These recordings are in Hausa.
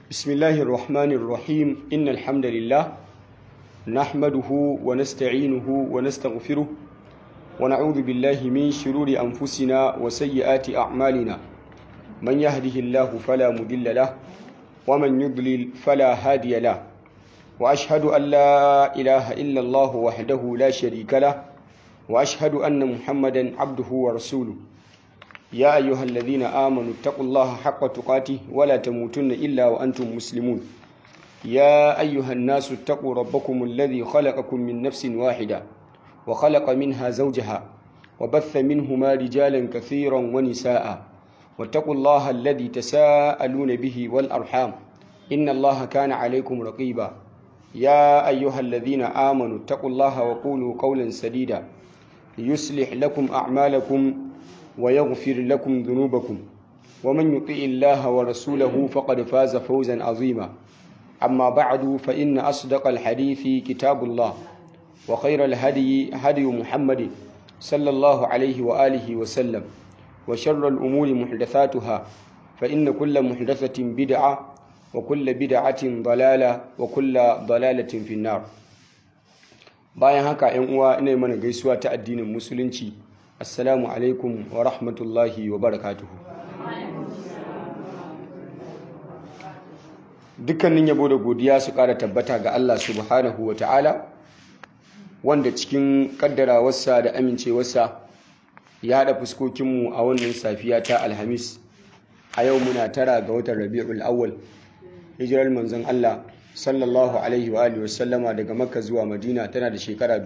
بسم الله الرحمن الرحيم إن الحمد لله نحمده ونستعينه ونستغفره ونعوذ بالله من شرور أنفسنا وسيئات أعمالنا من يهده الله فلا مضل له ومن يضلل فلا هادي له وأشهد أن لا إله إلا الله وحده لا شريك له وأشهد أن محمدا عبده ورسوله يا أيها الذين آمنوا اتقوا الله حق تقاته ولا تموتن إلا وأنتم مسلمون يا أيها الناس اتقوا ربكم الذي خلقكم من نفس واحدة وخلق منها زوجها وبث منهما رجالا كثيرا ونساء واتقوا الله الذي تساءلون به والأرحام إن الله كان عليكم رقيبا يا أيها الذين آمنوا اتقوا الله وقولوا قولا سديدا يصلح لكم أعمالكم ويغفر لكم ذنوبكم ومن يطع الله ورسوله فقد فاز فوزا عظيما أما بعد فإن أصدق الحديث كتاب الله وخير الهدي هدي محمد صلى الله عليه وآله وسلم وشر الأمور محدثاتها فإن كل محدثة بدعة وكل بدعة ضلالة وكل ضلالة في النار bayan haka ‘yan uwa ina mana gaisuwa ta addinin musulunci assalamu alaikum wa rahmatullahi wa barakatuhu dukkanin yabo da godiya su ƙara tabbata ga Allah subhanahu wa ta'ala wanda cikin ƙaddarawarsa da amincewarsa ya haɗa fuskokinmu a wannan safiya ta alhamis a yau muna tara ga watan rabi'ul awwal hijirar manzon Allah sallallahu alaihi wa alihi wasallama daga makka zuwa madina tana da shekara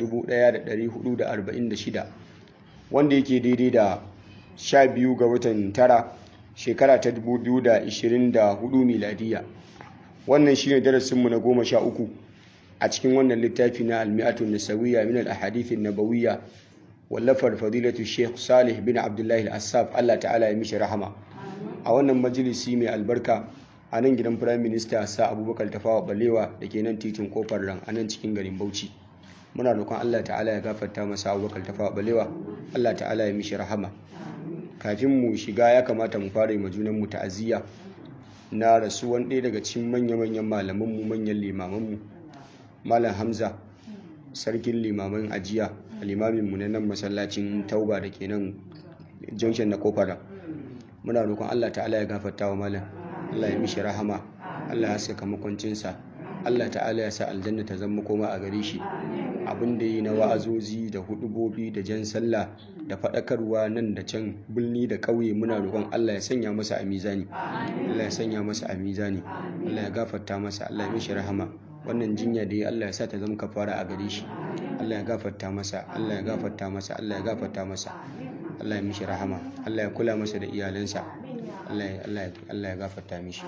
1446 wanda yake daidai da 12 ga watan tara shekara ta 2024 miladiya wannan shine darasinmu na goma sha uku a cikin wannan littafi na almi'atun nasawiyya min al-ahadith an-nabawiyya wallafar fadilatu sheikh salih bin abdullahi al-assaf Allah ta'ala ya mishi rahama a wannan majalisi mai albarka a nan gidan firayim minista sa abubakar tafawa balewa da ke nan titin kofar ran a nan cikin garin bauchi muna roƙon allah ta'ala ya gafarta masa abubakar tafawa balewa allah ta'ala ya mishi rahama kafin mu shiga ya kamata mu fara yi junan mu ta'aziyya na rasuwan ɗaya daga cikin manya-manyan malamanmu manyan limamanmu malam hamza sarkin limaman ajiya limamin mu na nan masallacin tauba da ke nan junction na kofar ran muna roƙon allah ta'ala ya gafarta wa malam Allah ya mishi rahama Allah ya saka makwancinsa Allah ta'ala ya sa aljanna ta zama koma a gare shi abin da yi na wa'azozi da hudubobi da jan sallah da faɗakarwa nan da can birni da ƙauye muna roƙon Allah ya sanya masa a mizani Allah ya sanya masa a mizani Allah ya gafarta masa Allah ya mishi rahama wannan jinya da ya Allah ya sa ta zama kafara a gare shi Allah ya gafarta masa Allah ya gafarta masa Allah ya gafarta masa Allah ya mishi rahama Allah ya kula masa da iyalansa Allah ya gafarta mishi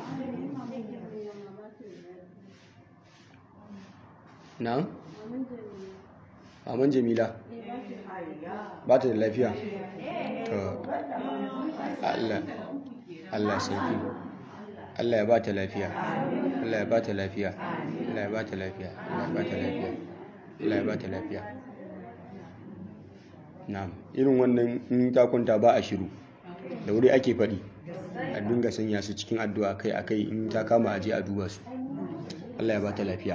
na? Maman Jamila ba ta da lafiya to Allah Allah sarki Allah ya ba ta lafiya Allah ya ba ta lafiya Allah ya ba ta lafiya Allah ya ba ta lafiya Allah ya ba ta lafiya na irin wannan in ta kwanta ba a shiru da wuri ake faɗi a dinga sanya su cikin addu'a kai akai in ta kama aje a duba su Allah ya ba ta lafiya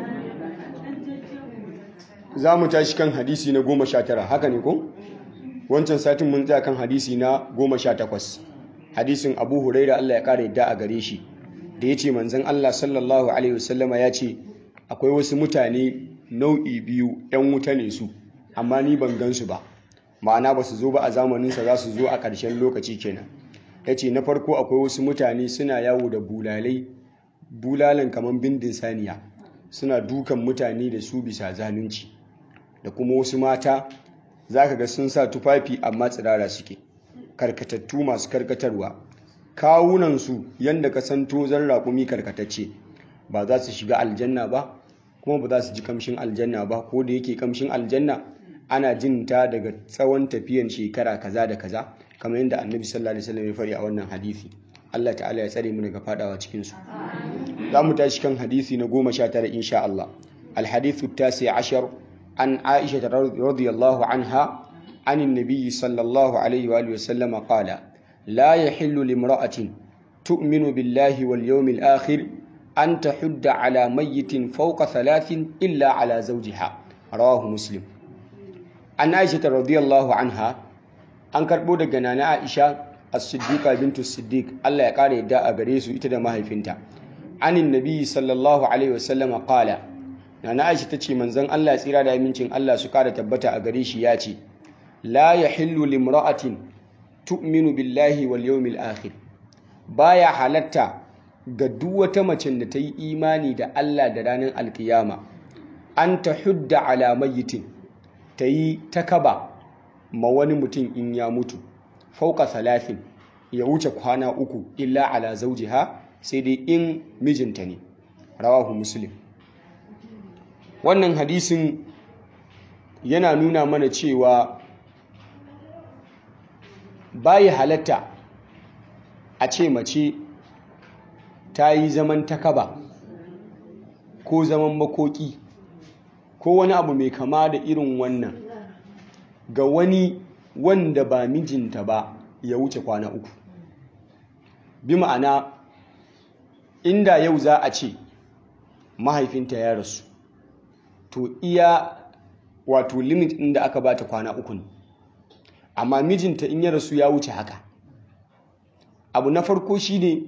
za mu tashi kan hadisi na goma sha tara haka ne ko wancan satin mun tsaya kan hadisi na goma sha takwas hadisin abu huraira Allah ya ƙara yadda a gare shi da ya ce manzan Allah sallallahu alaihi wasallama ya ce akwai wasu mutane nau'i biyu 'yan wuta ne su amma ni ban gan su ba ma'ana ba su zo ba a zamaninsa za su zo a ƙarshen lokaci kenan ya ce na farko akwai wasu mutane suna yawo da bulalai bulalan kamar bindin saniya suna dukan mutane da su bisa zalunci da kuma wasu mata za ka ga sun sa tufafi amma tsirara suke karkatattu masu karkatarwa kawunansu yadda ka san tozon raƙumi karkatacce ba za su shiga aljanna ba kuma ba za su ji kamshin aljanna ba ko da yake kamshin aljanna ana jin ta daga tsawon tafiyan shekara kaza da kaza kamar yadda annabi sallallahu alaihi wasallam ya fari a wannan hadisi Allah ta'ala ya tsare mu daga fadawa cikin su za mu tashi kan hadisi na goma sha tara insha Allah الحديث التاسع عشر عن عائشة رضي الله عنها عن النبي صلى الله عليه وآله وسلم قال لا يحل لامرأة تؤمن بالله واليوم الآخر an tahudda ala mayyitin fawqa thalathin illa ala zawjiha rawahu muslim an aisha radiyallahu anha an karbo daga nana aisha as-siddiqa bintu siddiq Allah ya kare yadda a gare su ita da mahaifinta anin nabi sallallahu alaihi wasallam qala nana aisha tace manzon Allah ya tsira da amincin Allah su kara tabbata a gare shi ya ce la yahillu limra'atin tu'minu billahi wal yawmil akhir baya halatta ga duk wata mace da ta yi imani da Allah da ranar alkiyama an ta hudda ala mayyitin ta yi takaba ma wani mutum in ya mutu fauka salafin ya wuce kwana uku illa ala zaujiha sai dai in mijinta ne rawahu muslim wannan hadisin yana nuna mana cewa bayi halatta a ce mace ta yi zaman takaba ko zaman makoki ko wani abu mai kama da irin wannan ga wani wanda ba mijinta ba ya wuce kwana uku bi ma'ana inda yau za a ce mahaifinta ya rasu to iya wato limit inda aka bata kwana uku ne amma mijinta in ya rasu ya wuce haka abu na farko shine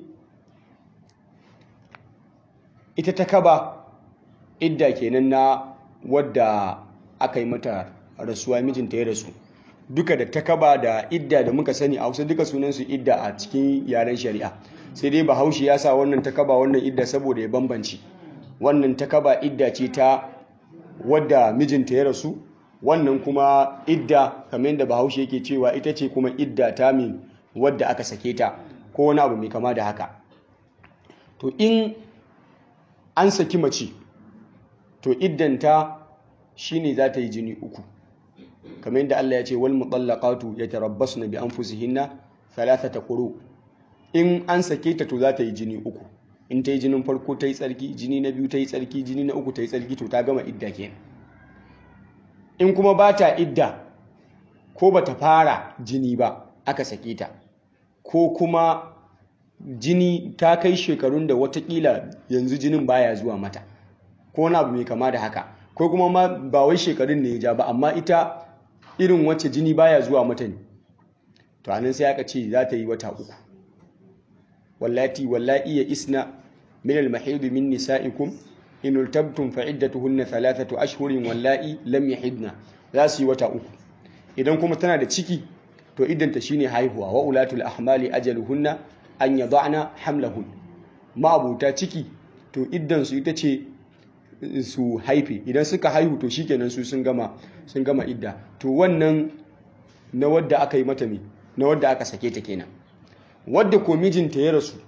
ita ta kaba idda kenan na wadda aka yi mata rasuwa mijinta ya rasu duka da ta kaba da idda da muka sani a hausa duka sunansu idda a cikin yaren shari'a sai dai bahaushe ya sa wannan ta kaba wannan idda saboda ya bambanci wannan ta kaba idda ce ta wadda mijinta ya rasu wannan kuma idda kamar yadda bahaushe yake cewa ita ce kuma idda ta min wadda aka sake ta ko wani abu mai kama da haka to in an saki mace to iddanta shine za ta yi jini uku kamar yadda Allah ya ce wal mutallaqatu yatarabbasna bi anfusihinna thalathata quru in an sake ta to za ta yi jini uku in ta yi jinin farko ta yi tsarki jini na biyu ta yi tsarki jini na uku ta yi tsarki to ta gama idda kenan in kuma ba ta idda ko ba ta fara jini ba aka sake ta ko kuma jini ta kai shekarun da watakila yanzu jinin baya zuwa mata ko wani abu mai kama da haka ko kuma ma ba wai shekarun ne ya ja ba amma ita irin wacce jini baya zuwa mata ne to anan sai aka ce za ta yi wata uku wallati wallahi ya isna min al-mahid min nisa'ikum in ultabtum fa iddatuhunna thalathatu ashhurin wallahi lam yahidna za su yi wata uku idan kuma tana da ciki to iddanta shine haihuwa wa ulatul ahmali ajaluhunna an yada'na hamlahun ma'abuta ciki to iddan su ita ce su haife idan suka haihu to shikenan su sun gama sun gama idda to wannan na wadda aka yi mata me na wadda aka sake ta kenan wadda ko mijinta ya rasu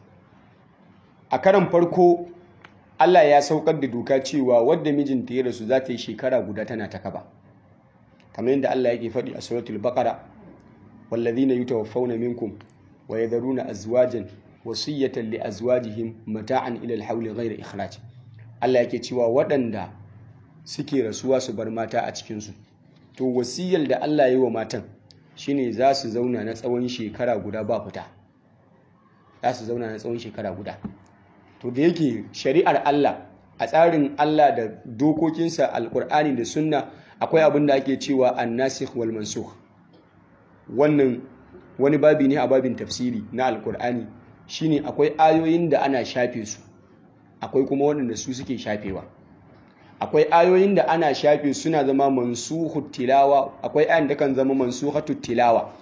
a karan farko Allah ya saukar da doka cewa wadda mijinta ya rasu za ta yi shekara guda tana ta kaba kamar yadda Allah yake faɗi a suratul baqara wallazina yutawaffawna minkum wa yadharuna azwajan wasiyatan li azwajihim mata'an ila al-hawli ghayra ikhraj Allah yake cewa waɗanda suke rasuwa su bar mata a cikin su to wasiyar da Allah ya yi wa matan shine za su zauna na tsawon shekara guda ba fita za su zauna na tsawon shekara guda to da yake shari'ar Allah a tsarin Allah da dokokinsa alkur'ani da sunna akwai abin da ake cewa annasikh wal mansukh wannan wani babi ne a babin tafsiri na alkur'ani shine akwai ayoyin da ana shafe su akwai kuma waɗanda su suke shafewa akwai ayoyin da ana shafe suna zama mansukhu tilawa akwai ayan da kan zama mansukhatu tilawa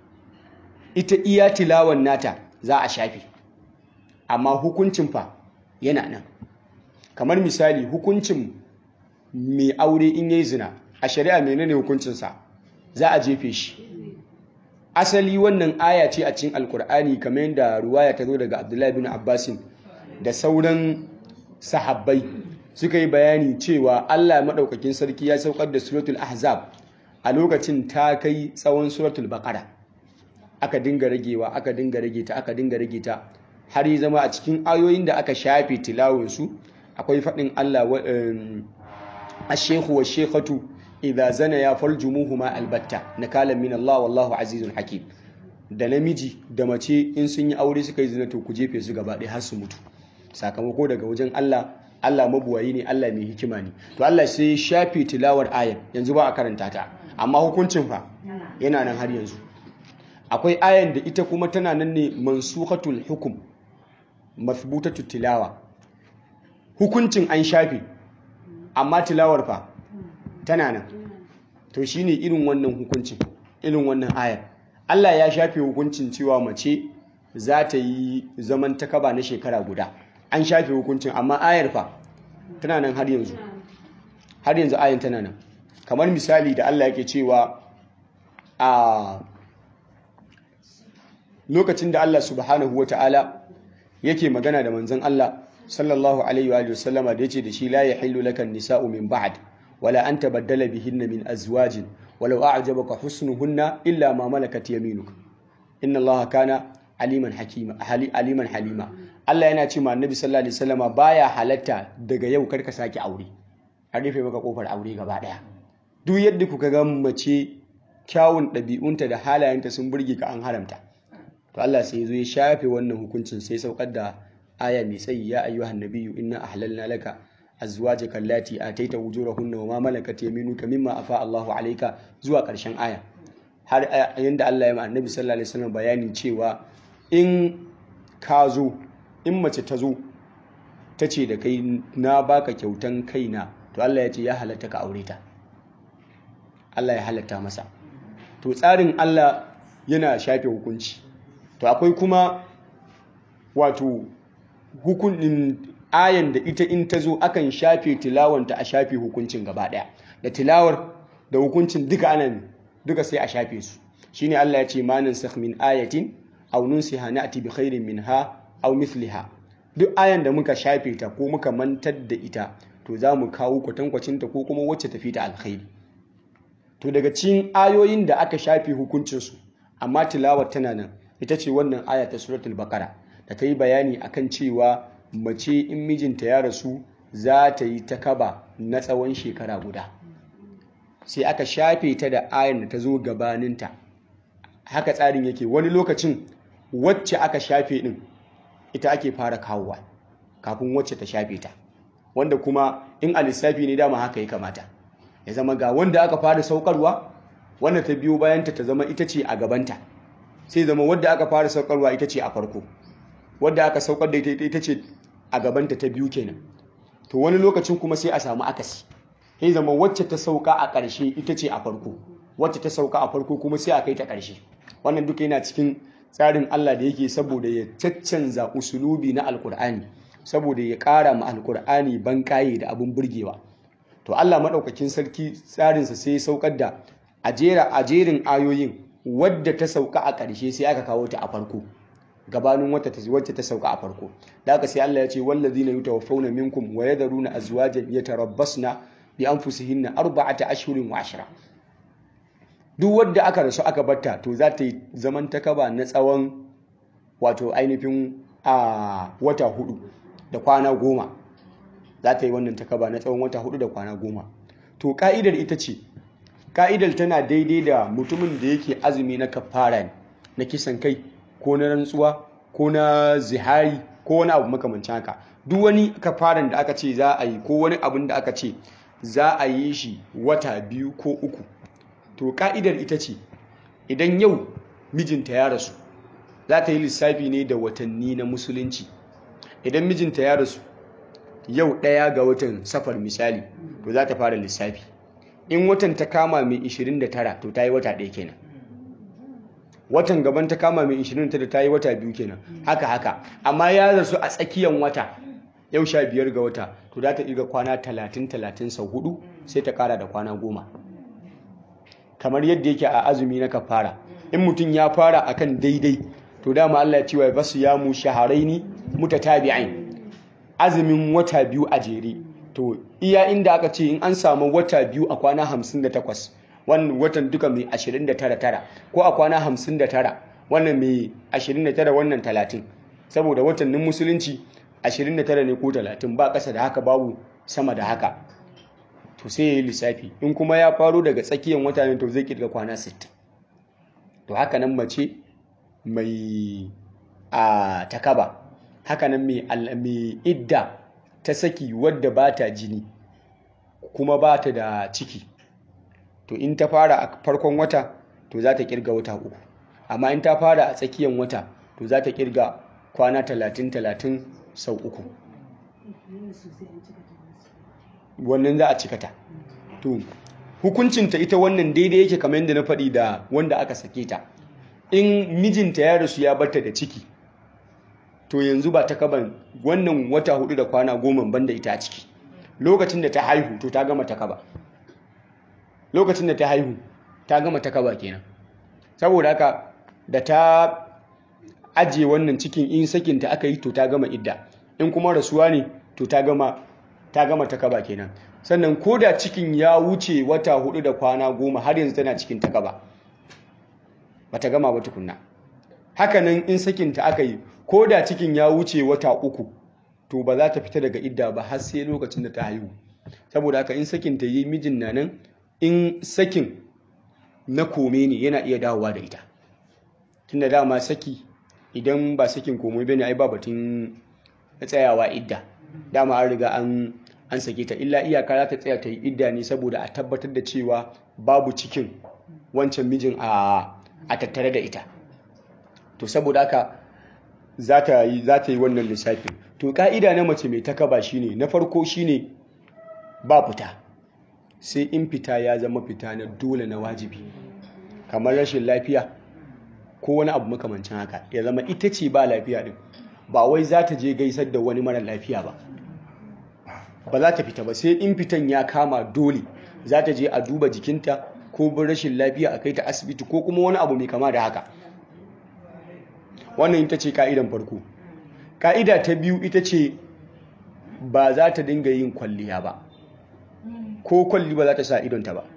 ita iya tilawan nata za a shafe amma hukuncin fa yana nan kamar misali hukuncin mai aure in yayi zina a shari'a menene hukuncinsa za a jefe shi asali wannan aya ce a cikin alkur'ani kamar yadda ruwaya ta zo daga abdullahi bin abbasin da sauran sahabbai suka yi bayani cewa allah maɗaukakin sarki ya saukar da suratul ahzab a lokacin ta kai tsawon suratul baƙara aka dinga ragewa aka dinga rage ta aka dinga rage ta har yi zama a cikin ayoyin da aka shafe tilawunsu akwai faɗin Allah a shekhu wa shekhatu idha zana ya farjumuhu ma albatta na kalan min Allah wallahu azizun hakim da namiji da mace in sun yi aure suka yi zina to ku jefe su gaba ɗaya har su mutu sakamako daga wajen Allah Allah mabuwayi ne Allah mai hikima ne to Allah sai ya shafe tilawar ayar yanzu ba a karanta ta amma hukuncin fa yana nan har yanzu akwai ayan da ita kuma tana nan ne mansukhatul hukum mathbutatu tilawa hukuncin an shafe amma tilawar fa tana nan to shine irin wannan hukuncin irin wannan ayar Allah ya shafe hukuncin cewa mace za ta yi zaman takaba na shekara guda an shafe hukuncin amma ayar fa tana nan har yanzu har yanzu ayan tana nan kamar misali da Allah yake cewa a lokacin da Allah subhanahu wata'ala yake magana da manzon Allah sallallahu alaihi wa sallama da yace da shi la yahillu lakan nisa'u min ba'd wala an tabaddala bihinna min azwajin walau a'jabaka husnuhunna illa ma malakat yaminuk inna Allah kana aliman hakima aliman halima Allah yana ce ma annabi sallallahu alaihi wasallama baya halatta daga yau karka sake aure a rufe maka kofar aure gaba daya duk yadda kuka ga mace kyawun ɗabi'unta da halayenta sun burge ka an haramta to Allah sai ya zo ya shafe wannan hukuncin sai saukar da aya mai tsayi ya ayyuhan nabiyyu inna ahlalna laka azwajaka allati ataita wujurahunna wa ma malakat yaminuka mimma afa Allahu alayka zuwa ƙarshen aya har yanda Allah ya ma annabi sallallahu alaihi wasallam bayanin cewa in ka zo in mace ta zo ta ce da kai na baka kyautan kaina to Allah ya ce ya halatta ka aure ta Allah ya halatta masa to tsarin Allah yana shafe hukunci to akwai kuma wato hukunin ayan da ita in ta zo akan shafe tilawanta a shafe hukuncin gaba daya da tilawar da hukuncin duka anan duka sai a shafe su shine Allah ya ce manan sakh min ayatin aw nunsiha na'ti bi khairin minha aw mithliha duk ayan da muka shafe ta ko muka mantar da ita to za mu kawo kwatankwacin ta ko kuma wacce tafi ta alkhairi to daga cikin ayoyin da aka shafe hukuncinsu amma tilawar tana nan ita ce wannan aya ta suratul baqara da ta yi bayani akan cewa mace in mijinta ya rasu za ta yi ta kaba na tsawon shekara guda sai aka shafe ta da ayan da ta zo gabaninta haka tsarin yake wani lokacin wacce aka shafe din ita ake fara kawowa kafin wacce ta shafe ta wanda kuma in a lissafi ne dama haka ya kamata ya zama ga wanda aka fara saukarwa wanda ta biyo bayanta ta zama ita ce a gabanta sai zama wadda aka fara saukarwa ita ce a farko wadda aka saukar da ita ce a gabanta ta biyu kenan to wani lokacin kuma sai a samu akasi sai zama wacce ta sauka a ƙarshe ita ce a farko wacce ta sauka a farko kuma sai a kai ta ƙarshe wannan duka yana cikin tsarin Allah da yake saboda ya caccanza usulubi na alkur'ani saboda ya ƙara ma alkur'ani ban kaye da abin burgewa to Allah maɗaukakin sarki tsarinsa sai ya saukar da a jerin ayoyin wadda ta sauka a ƙarshe sai aka kawo ta a farko gabanin wacce ta sauka a farko da aka sai Allah ya ce wallazina yutawaffawna minkum wa yadharuna azwajan yatarabbasna bi anfusihinna arba'ata ashhurin wa ashra duk wadda aka rasu aka batta to za ta yi zaman takaba na tsawon wato ainihin a wata hudu da kwana goma za ta yi wannan takaba na tsawon wata hudu da kwana goma to ka'idar ita ce ka'idar tana daidai da mutumin da yake azumi na kafara na kisan kai ko na rantsuwa ko na zihari ko wani abu makamancin haka duk wani kafaran da aka ce za a yi ko wani abin da aka ce za a yi shi wata biyu ko uku to ka'idar ita ce idan yau mijinta ya rasu za ta yi lissafi ne da watanni na musulunci idan mijinta ya rasu yau ɗaya ga watan safar misali to za ta fara lissafi in watan ta kama mai 29 to ta yi wata ɗaya kenan watan gaban ta kama mai 29 ta yi wata biyu kenan haka haka amma ya rasu a tsakiyan wata yau sha biyar ga wata to za ta ɗiga kwana 30-30 sau hudu sai ta ƙara da kwana goma kamar yadda yake a azumi na kafara in mutum ya fara akan daidai to dama Allah ya ce wa basu ya mu shaharaini mutatabi'ain azumin wata biyu a jere to iya inda aka ce in an samu wata biyu a kwana 58 wannan watan duka mai 29 ko a kwana 59 wannan mai 29 wannan 30 saboda watannin musulunci 29 ne ko 30 ba ƙasa da haka babu sama da haka to sai ya yi lissafi in kuma ya faro daga tsakiyar wata ne to zai kirga kwana 60 to haka nan mace mai a takaba hakanan mai idda ta saki wadda ba ta jini kuma ba ta da ciki to in ta fara a farkon wata to za ta kirga wata uku amma in ta fara a tsakiyar wata to za ta kirga kwana talatin talatin sau uku wannan za a cikata to hukuncinta ita wannan daidai yake kamar yadda na faɗi da wanda aka sake ta in mijinta ya rasu ya barta da ciki to yanzu ba ta kaban wannan wata hudu da kwana goma banda ita a ciki lokacin da ta haihu to ta gama ta kaba lokacin da ta haihu ta gama ta kaba kenan saboda haka da ta ajiye wannan cikin in sakinta aka yi to ta gama idda in kuma rasuwa ne to ta gama ta gama ta kaba kenan sannan ko da cikin ya wuce wata hudu da kwana goma har yanzu tana cikin ta kaba ba ta gama ba tukunna hakanan in sakinta aka yi ko da cikin ya wuce wata uku to ba za ta fita daga idda ba har sai lokacin da ta haihu saboda haka in sakinta yi mijin na nan in sakin na kome ne yana iya dawowa da ita tunda dama saki idan ba sakin komai bane ai ba batun tsayawa idda dama an riga an an sake ta illa iyaka za ta tsaya ta yi idda ne saboda a tabbatar da cewa babu cikin wancan mijin a a tattare da ita to saboda haka za ta yi za ta yi wannan lissafi to ka'ida na mace mai takaba shine na farko shine ba fita sai in fita ya zama fita na dole na wajibi kamar rashin lafiya ko wani abu makamancin haka ya zama ita ce ba lafiya din ba wai za ta je gaisar da wani mara lafiya ba ba za ta fita ba sai in fitan ya kama dole za ta je a duba jikinta ko bin rashin lafiya a kai ta asibiti ko kuma wani abu mai kama da haka wannan ita ce ka'idan farko ka'ida ta biyu ita ce ba za ta dinga yin kwalliya ba ko kwalli ba za ta sa idonta ba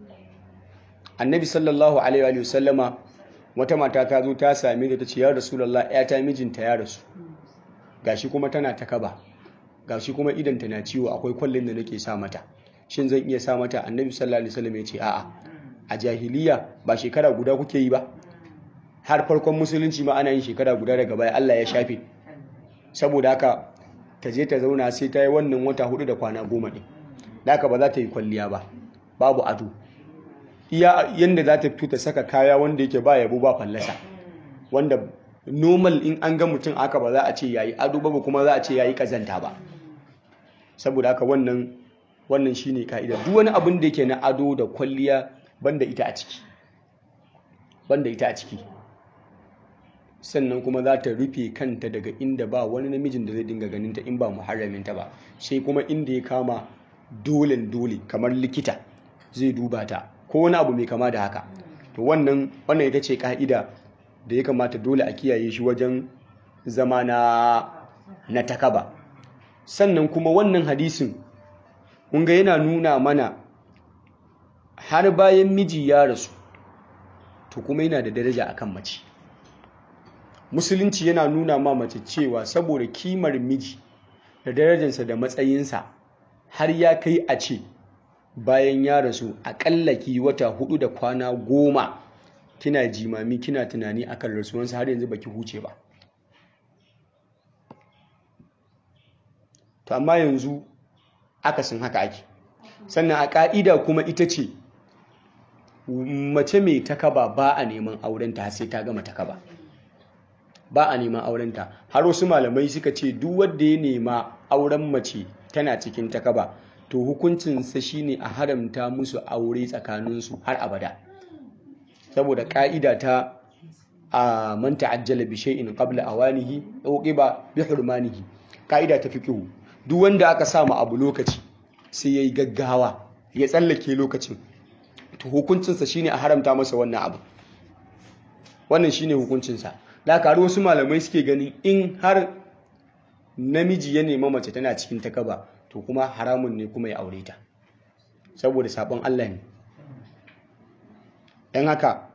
annabi sallallahu alaihi wa sallama wata mata ta zo ta same ta ce ya rasulullah ya ta mijinta ya rasu gashi kuma tana ta kaba gashi kuma idanta na ciwo akwai kwallin da nake sa mata shin zan iya sa mata annabi sallallahu alaihi wasallam ya ce a'a a jahiliya ba shekara guda kuke yi ba har farkon musulunci ma ana yin shekara guda daga baya Allah ya shafe saboda haka ta je ta zauna sai ta yi wannan wata hudu da kwana goma ɗin da haka ba za ta yi kwalliya ba babu ado iya yadda za ta fito ta saka kaya wanda yake ba yabo ba fallasa wanda normal in an ga mutum aka ba za a ce yayi ado ba kuma za a ce yayi kazanta ba saboda haka wannan wannan shine ka'ida duk wani abin da yake na ado da kwalliya banda ita a ciki banda ita a ciki sannan kuma za ta rufe kanta daga inda ba wani namijin da zai dinga ganinta in ba muharraminta ba sai kuma inda ya kama dolen dole kamar likita zai duba ta ko wani abu mai kama da haka to wannan wannan ita ce ka'ida da ya kamata dole a kiyaye shi wajen zama na na takaba sannan kuma wannan hadisin kun ga yana nuna mana har bayan miji ya rasu to kuma yana da daraja akan mace musulunci yana nuna ma mace cewa saboda kimar miji da darajarsa da matsayinsa har ya kai a ce bayan ya rasu aƙalla ki wata hudu da kwana goma kina jimami kina tunani akan rasuwansa har yanzu baki huce ba to amma yanzu akasin haka ake sannan a ƙa'ida kuma ita ce mace mai takaba ba a neman aurenta sai ta gama takaba ba a neman aurenta har wasu malamai suka ce duk wanda ya nema auren mace tana cikin takaba to hukuncinsa shine a haramta musu aure tsakaninsu har abada saboda ka'ida ta a man ta'ajjala bi shay'in qabla awanihi uqiba bi hurmanihi ka'ida ta fiqhu duk wanda aka sa abu lokaci sai yayi gaggawa ya tsallake lokacin to hukuncinsa shine a haramta masa wannan abu wannan shine hukuncinsa da karu wasu malamai suke ganin in har namiji ya nema mace tana cikin takaba to kuma haramun ne kuma ya aure ta saboda sabon Allah ne dan haka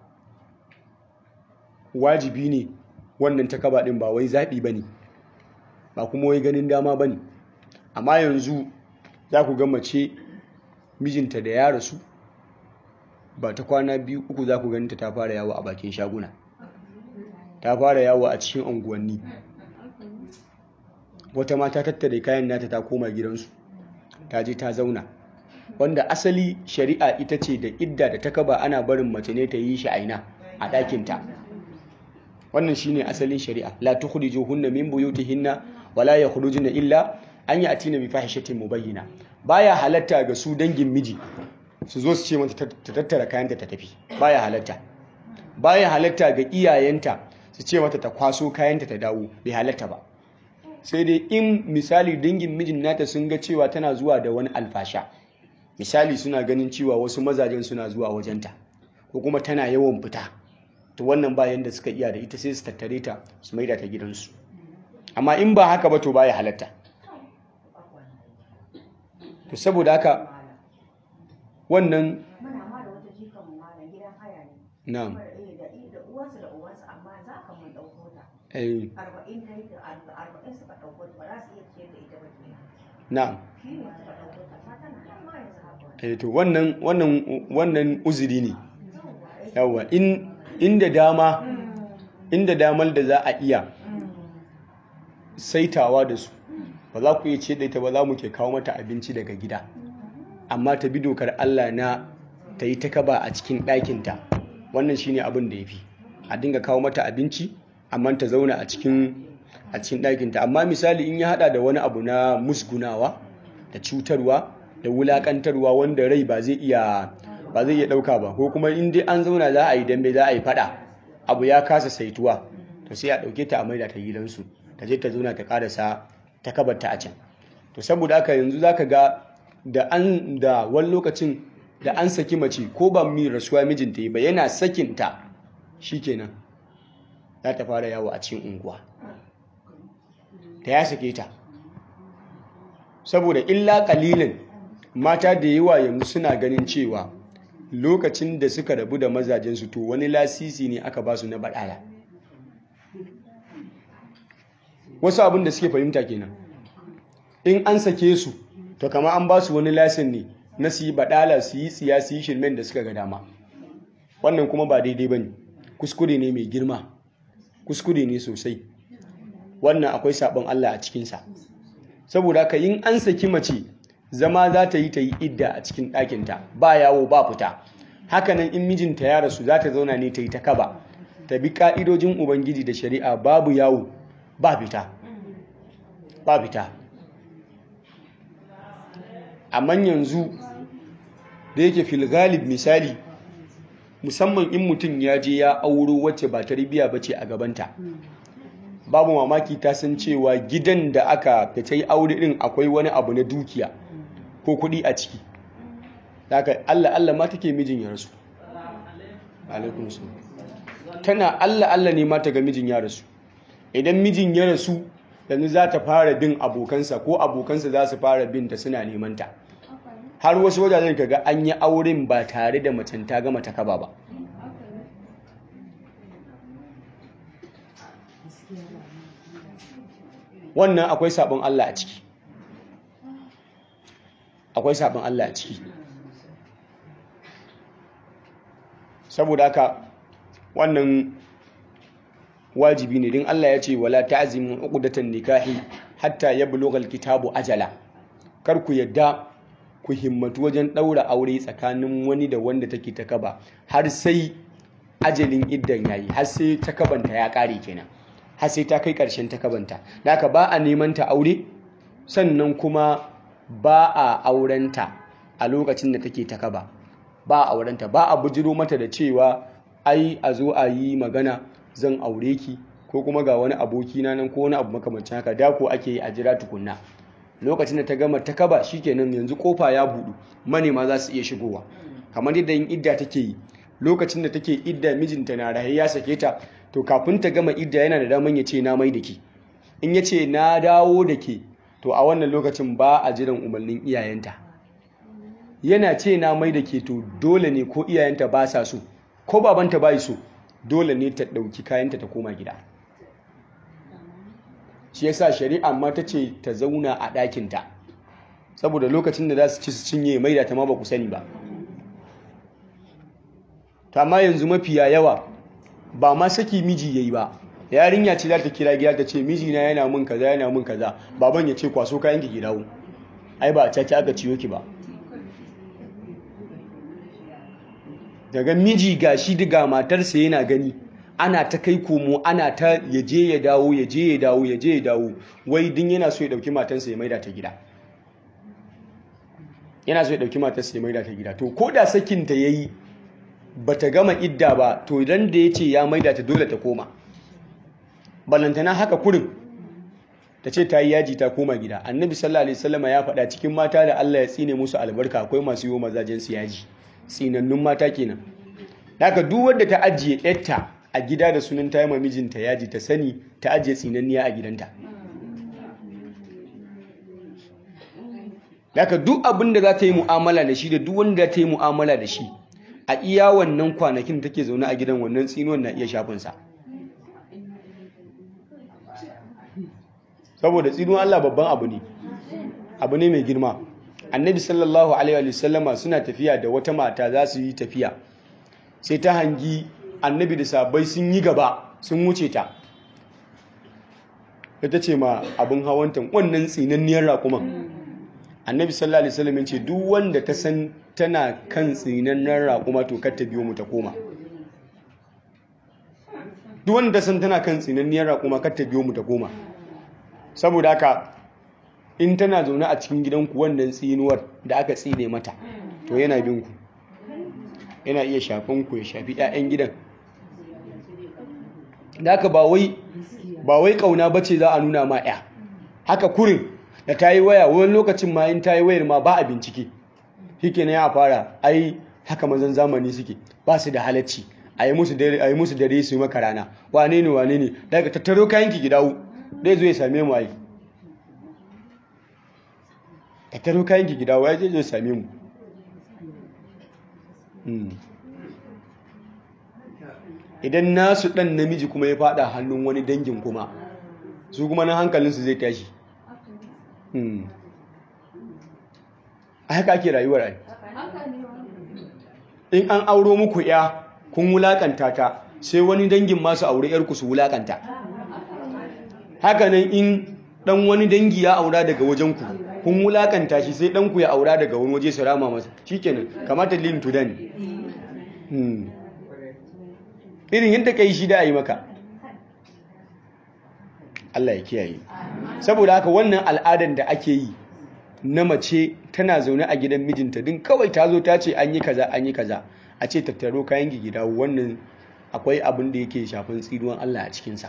wajibi ne wannan takaba din ba wai zaɓi bane ba kuma wai ganin dama bane amma yanzu za ku ga mace mijinta da ya rasu ba ta kwana biyu uku za ku ganta ta fara yawo a bakin shaguna ta fara yawo a cikin unguwanni wata mata tattare kayan nata ta koma gidansu ta je ta zauna wanda asali shari'a ita ce da idda da takaba ana barin mace ne ta yi shi aina a ɗakinta wannan shine asalin shari'a la tukhrijuhunna min buyutihinna wala yakhrujuna illa an ya'tina bi fahishatin mubayyina baya halatta ga su dangin miji su zo su ce mata ta tattara kayanta ta tafi baya halatta baya halatta ga iyayenta su ce mata ta kwaso kayanta ta dawo bai halatta ba sai dai in misali dangin mijin nata sun ga cewa tana zuwa da wani alfasha misali suna ganin cewa wasu mazajen suna zuwa wajenta ko kuma tana yawan fita to wannan ba yanda suka iya da ita sai su tattare ta su maida ta gidansu amma in ba haka ba to baya halatta to saboda haka wannan muna ma da wata jikan mu malam gidan haya ne na'am Eh, da da uwansu da uwansu amma za ka mun ɗauko ta eh, arba'in ta yi da arba- arba'in suka ɗauko ta ba za su iya ciyar da ita ba ke na'am shi ne suka ɗauko ta ta tana nan ma yanzu haka wani eh, to wannan wannan wannan uzuri ne yawa in inda dama inda damar da za a iya saitawa da su ba za ku iya ce da ita ba za mu ke kawo mata abinci daga gida amma ta bi dokar Allah na ta yi ta kaba a cikin ɗakinta wannan shine abin da ya fi a dinga kawo mata abinci amma ta zauna a cikin a cikin ɗakinta amma misali in ya hada da wani abu na musgunawa da cutarwa da wulakantarwa wanda rai ba zai iya ba zai iya ɗauka ba ko kuma in dai an zauna za a yi dambe za a yi faɗa abu ya kasa saituwa to sai a ɗauke ta a maida ta gidansu ta je ta zauna ta karasa ta kabarta a can to saboda haka yanzu zaka ga da an da wani lokacin da an saki mace ko ba mi rasuwa mijinta yi ba yana sakinta shikenan za ta fara yawo a cikin unguwa ta ya sake ta saboda illa kalilin mata da yawa yanzu suna ganin cewa lokacin da suka rabu da mazajensu to wani lasisi ne aka ba su na baɗala wasu abin da suke fahimta kenan in an sake su to kama an ba su wani lasin ne na su yi baɗala su yi tsiya su yi shirmen da suka ga dama wannan kuma ba daidai ba ne kuskure ne mai girma kuskure ne sosai wannan akwai sabon Allah a cikinsa saboda haka yin an saki mace zama za ta yi ta yi idda a cikin ɗakinta ba yawo ba fita hakanan in mijinta ya rasu za ta zauna ne ta yi ta kaba ta bi ƙa'idojin ubangiji da shari'a babu yawo ba fita ba fita amma yanzu da yake filgalib misali musamman in mutum ya je ya auro wacce ba tarbiya ba ce a gabanta babu mamaki ta san cewa gidan da aka da ta yi aure din akwai wani abu na dukiya ko kuɗi a ciki haka Allah Allah ma take mijin ya rasu alaikum tana Allah Allah ne ma ta ga mijin ya rasu idan mijin ya rasu yanzu za ta fara bin abokansa ko abokansa za su fara bin ta suna neman ta har wasu wajajen kaga an yi auren ba tare da macen ta gama ta kaba ba wannan akwai sabon Allah a ciki akwai sabon Allah a ciki saboda haka wannan wajibi ne din Allah ya ce wala ta'zimu uqdatan nikahi hatta yablugha alkitabu ajala kar ku yadda ku himmatu wajen daura aure tsakanin wani da wanda take ta kaba har sai ajalin iddan yayi har sai takabanta ya kare kenan har sai ta kai ƙarshen takabanta da haka ba a neman ta aure sannan kuma ba a aurenta a lokacin da take takaba ba a aurenta ba a bujiro mata da cewa ai a zo a yi magana zan aure ki ko kuma ga wani aboki na nan ko wani abu makamancin haka da ko ake yi a jira tukunna lokacin da ta gama takaba shikenan yanzu kofa ya budu manema za su iya shigowa kamar yadda yin idda take yi lokacin da take idda mijinta na rahe ya sake ta to kafin ta gama idda yana da daman ya ce na mai da ke in ya ce na dawo da ke to a wannan lokacin ba a jiran umarnin iyayenta yana ce na mai da ke to dole ne ko iyayenta ba sa so ko babanta ba so dole ne ta ɗauki kayanta ta koma gida shi yasa shari'a ma ta ce ta zauna a ɗakinta saboda lokacin da za su ci su cinye mai da ta ma ba ku sani ba ta ma yanzu mafiya yawa ba ma saki miji yayi ba yarinya ce za ta kira gida ta ce mijina yana mun kaza yana mun kaza baban ya ce kwaso kayan ki dawo ai ba a caci aka ciyo ki ba daga miji gashi diga matarsa yana gani ana ta kai komo ana ta yaje ya dawo yaje ya dawo yaje ya dawo wai din yana so ya dauki matarsa ya maida ta gida yana so ya dauki matarsa ya maida ta gida to ko da sakin ta yayi bata gama idda ba to idan da yace ya maida ta dole ta koma balantana haka kurin ta ce ta yi yaji ta koma gida annabi sallallahu alaihi wasallam ya faɗa cikin mata da Allah ya tsine musu albarka akwai masu yi mazajen su yaji tsinannun mata kenan haka duk wanda ta ajiye yarta a gida da sunan ta yi ma mijinta yaji ta sani ta ajiye tsinanniya a gidanta haka duk abin da za ta yi mu'amala da shi da duk wanda ta yi mu'amala da shi a iya wannan kwanakin take zaune a gidan wannan tsinuwan na iya shafinsa saboda tsinuwan Allah babban abu ne abu ne mai girma annabi sallallahu alaihi wa sallama suna tafiya da wata mata za su yi tafiya sai ta hangi annabi da sabai sun yi gaba sun wuce ta ta ce ma abin hawantan wannan tsinanniyar raƙuman annabi sallallahu alaihi wasallam ce duk wanda ta san tana kan tsinanniyar raƙuma to kar ta biyo mu ta koma duk wanda ta san tana kan tsinanniyar raƙuma kar ta biyo mu ta koma saboda haka in tana zaune a cikin gidanku wannan tsinuwar da aka tsine mata to yana bin ku yana iya shafin ku ya shafi 'ya'yan gidan da haka ba wai ba wai kauna bace za a nuna ma 'ya haka kurin da ta yi waya wani lokacin ma in ta yi wayar ma ba a bincike shike na ya fara ai haka mazan zamani suke ba su da halacci a yi musu dare su yi maka rana wane ne wane ne daga tattaro kayanki ki dawo dai zo ya same mu ai tattaro kayanki ki dawo ya je zo ya same mu idan nasu dan namiji kuma ya fada hannun wani dangin kuma su kuma na hankalinsu zai tashi a haka ake rayuwar ai in an auro muku ya kun wulakanta ta sai wani dangin masu aure yarku su wulakanta hakanan in dan wani dangi ya aura daga wajenku kun wulakanta shi sai danku ya aura daga wani waje su rama masa shikenan kamata lin to dan irin yadda kai shi da a yi maka Allah ya kiyaye saboda haka wannan al'adar da ake yi na mace tana zaune a gidan mijinta din kawai ta zo ta ce an yi kaza an yi kaza a ce tattaro kayan gida wannan akwai abin da yake shafin tsinuwan Allah a cikinsa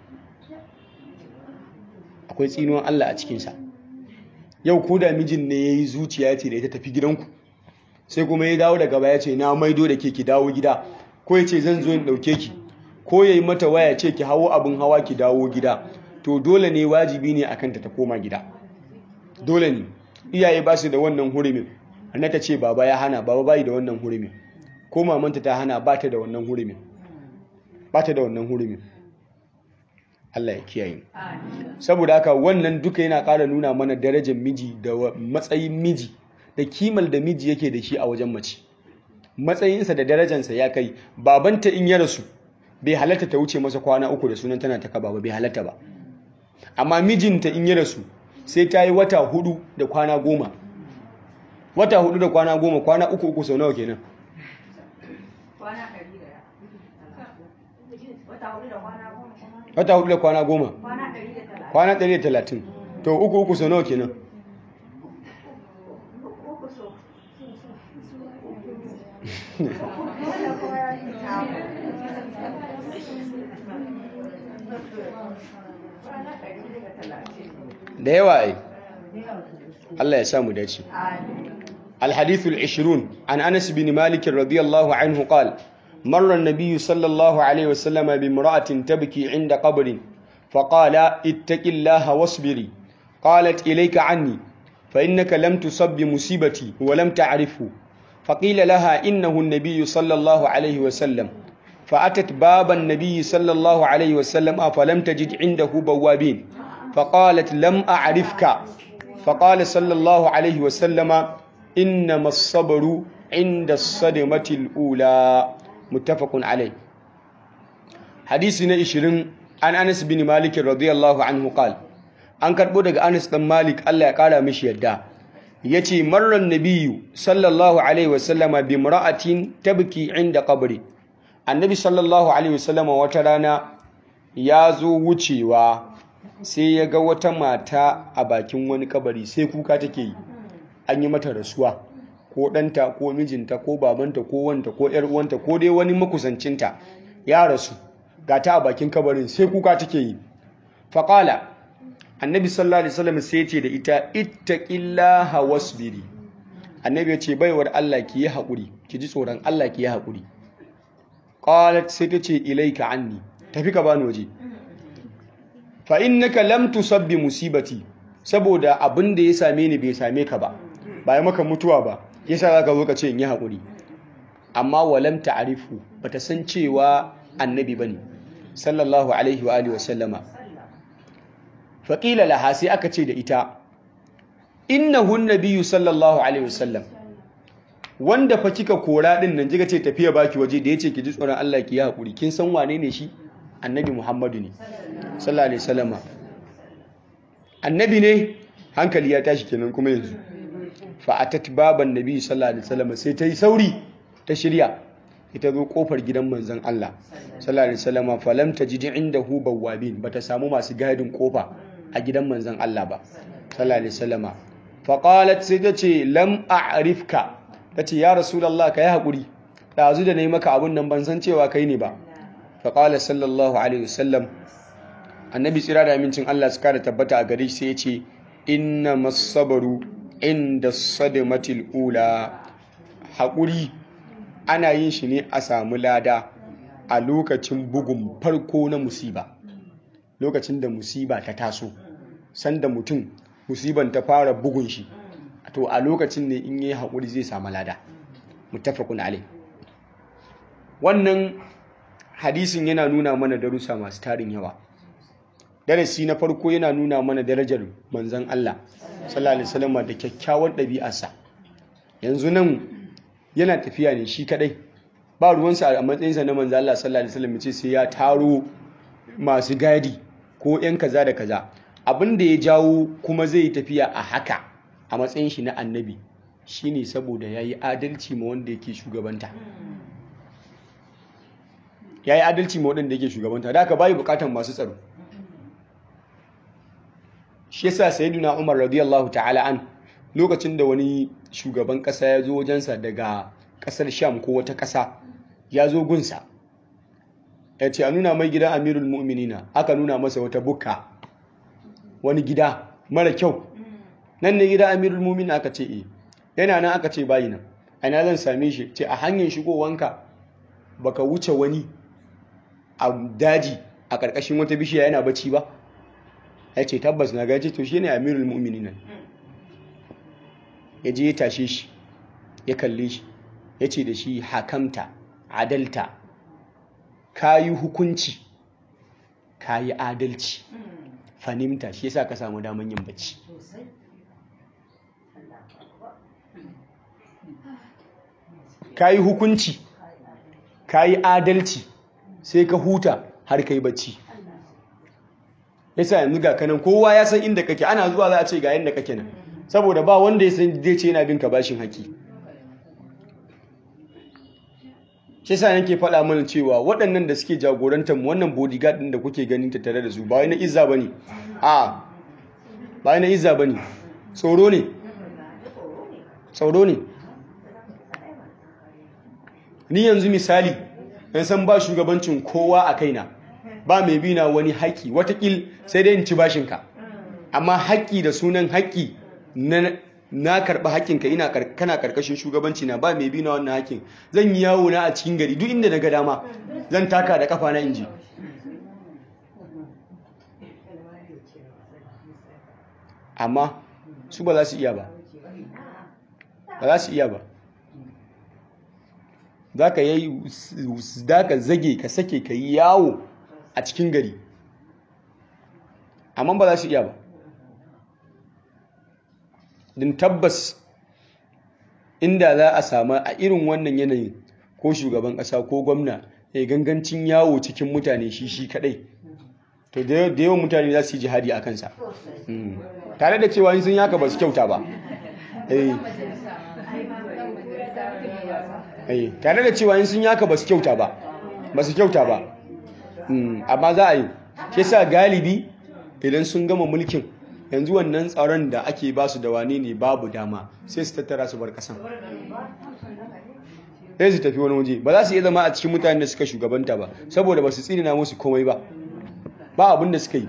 akwai tsinuwan Allah a cikinsa yau ko da mijin ne ya yi zuciya ce da ita tafi gidanku sai kuma ya dawo daga baya ce na maido da ke ki dawo gida ko ya ce zan zo in ɗauke ki ko ya yi mata waya ce ki hawo abin hawa ki dawo gida to dole ne wajibi ne akan ta ta koma gida dole ne iyaye ba su da wannan hurumin anna ta ce baba ya hana baba bai da wannan hurumin ko mamanta ta hana ba ta da wannan hurumin ba ta da wannan hurumin Allah ya kiyaye saboda haka wannan duka yana ƙara nuna mana darajar miji da matsayin miji da kimal da miji yake da shi a wajen mace matsayinsa da darajansa ya kai babanta in ya rasu bai halatta ta wuce masa kwana uku da sunan tana ta kaba ba bai halatta ba amma mijinta in ya rasu sai ta yi wata hudu da kwana goma wata hudu da kwana goma kwana uku uku sau nawa kenan wata hudu da kwana goma kwana ɗari da talatin to uku uku sau nawa kenan da yawa ai Allah ya samu dace الحديث العشرون عن أنس بن مالك رضي الله عنه قال مر النبي صلى الله عليه وسلم بامرأة تبكي عند قبر فقال اتق الله واصبري قالت إليك عني فإنك لم تصب بمصيبتي ولم تعرفه فقيل لها إنه النبي صلى الله عليه وسلم فأتت باب النبي صلى الله عليه وسلم فلم تجد عنده بوابين فقالت لم أعرفك فقال صلى الله عليه وسلم إنما الصبر عند الصدمة الأولى متفق عليه حديثنا إشرين an Anas bin Malik radiyallahu anhu qal an karbo daga Anas dan Malik Allah ya kara mishi yadda yace marran nabiyyu sallallahu alaihi wasallama bi imra'atin tabki inda qabri annabi sallallahu alaihi wasallama wata rana ya zo wucewa sai ya ga wata mata a bakin wani kabari sai kuka take yi an yi mata rasuwa ko ɗanta ko mijinta ko babanta ko wanta ko ‘yar uwanta ko dai wani makusancinta ya rasu ga ta a bakin kabarin sai kuka take yi faƙala annabi sallallahu alaihi wasallam sai ce da ita ittaqillaha wasbiri annabi ya ce baiwar Allah ki yi haƙuri ki ji tsoron Allah ki yi haƙuri qalat sai ta ce ilaika anni tafi ka bani waje fa innaka lam tusabbi musibati saboda abin da ya same ni bai same ka ba ba ya maka mutuwa ba yasa zaka zo ka ce in yi haƙuri amma walam ta'rifu bata san cewa annabi bane sallallahu alaihi wa alihi wa sallama fa qila laha sai aka ce da ita innahu nabiyyu sallallahu alaihi wa sallam wanda fa kika kora din nan kika ce tafiya baki waje da yace ki ji tsoron Allah ki yi haƙuri kin san wane ne shi annabi Muhammadu ne sallallahu alaihi wasallama annabi ne hankali ya tashi kenan kuma yanzu fa atat baban nabi sallallahu alaihi wasallama sai ta yi sauri ta shirya ita zo kofar gidan manzon Allah sallallahu alaihi wasallama fa lam tajid indahu bawabin bata samu masu gadin kofa a gidan manzon Allah ba sallallahu alaihi wasallama fa qalat sai ta ce lam a'rifka tace ya rasulullah kai hakuri dazu da nayi maka abun nan ban san cewa kai ne ba fa qala sallallahu alaihi wasallam annabi tsira da amincin Allah su kara tabbata a gare shi sai ya ce inna masabaru inda sadamatil ula haƙuri ana yin shi ne a samu lada a lokacin bugun farko na musiba lokacin da musiba ta taso sanda mutum musiban ta fara bugun shi to a lokacin ne in yi haƙuri zai samu lada muttafaqun alai wannan hadisin yana nuna mana darussa masu tarin yawa darasi na farko yana nuna mana darajar manzan Allah sallallahu alaihi wasallam da kyakkyawan ɗabi'arsa yanzu nan yana tafiya ne shi kadai ba ruwansa a matsayinsa na manzan Allah sallallahu alaihi wasallam ce sai ya taro masu gadi ko yan kaza da kaza abin da ya jawo kuma zai yi tafiya a haka a matsayin shi na annabi shine saboda yayi adalci ma wanda yake shugabanta yayi adalci ma wanda yake shugabanta da haka bai bukatan masu tsaro shi yasa sayyiduna Umar radiyallahu ta'ala an lokacin da wani shugaban kasa ya zo wajensa daga kasar Sham ko wata kasa ya zo gunsa ya ce a nuna mai gidan Amirul Mu'minina aka nuna masa wata bukka wani gida mara kyau nan ne gidan Amirul Mu'minina aka ce eh yana nan aka ce bayi nan ina zan same shi ce a hanyar shigowanka baka wuce wani a daji a ƙarƙashin wata bishiya yana bacci ba ya ce tabbas na gaji to shi ne amirul mu'mini nan ya je ya tashe shi ya kalle shi ya ce da shi hakamta adalta ka yi hukunci ka yi adalci fanimta shi yasa ka samu daman yin bacci ka yi hukunci ka yi adalci sai ka huta har ka yi bacci yasa yanzu ga kanan kowa ya san inda kake ana zuwa za a ce ga yadda kake nan saboda ba wanda ya san zai ce yana bin ka bashin haƙi shi sa yake faɗa mana cewa waɗannan da suke jagorantar mu wannan bodyguard ɗin da kuke ganin ta tare da su ba wai na izza bane a ba wai na izza bane tsoro ne tsoro ne ni yanzu misali in san ba shugabancin kowa a kaina ba mai bina wani haƙƙi watakil sai dai in ci bashinka amma haƙƙi da sunan haƙƙi na karɓi haƙƙinka ina kana ƙarƙashin shugabanci na ba mai bina wannan haƙƙin zan yi yawo na a cikin gari duk inda na ga dama zan taka da kafa na inji amma su ba za su iya ba ba za su iya ba za ka yi za ka zage ka sake ka yi yawo a cikin gari amma ba za su iya ba din tabbas inda za a samu a irin wannan yanayin ko shugaban ƙasa ko gwamna ya gangancin yawo cikin mutane shi shi kadai to da yawan mutane za su yi jihadi a kansa tare da cewa sun yaka ba su kyauta ba tare da cewa sun yaka ba su kyauta ba ba su kyauta ba amma za a yi shi sa galibi idan sun gama mulkin yanzu wannan tsaron da ake ba su da wane ne babu dama sai su tattara su bar kasan sai su tafi wani waje ba za su iya zama a cikin mutane da suka shugabanta ba saboda ba su tsinina musu komai ba ba abin da suka yi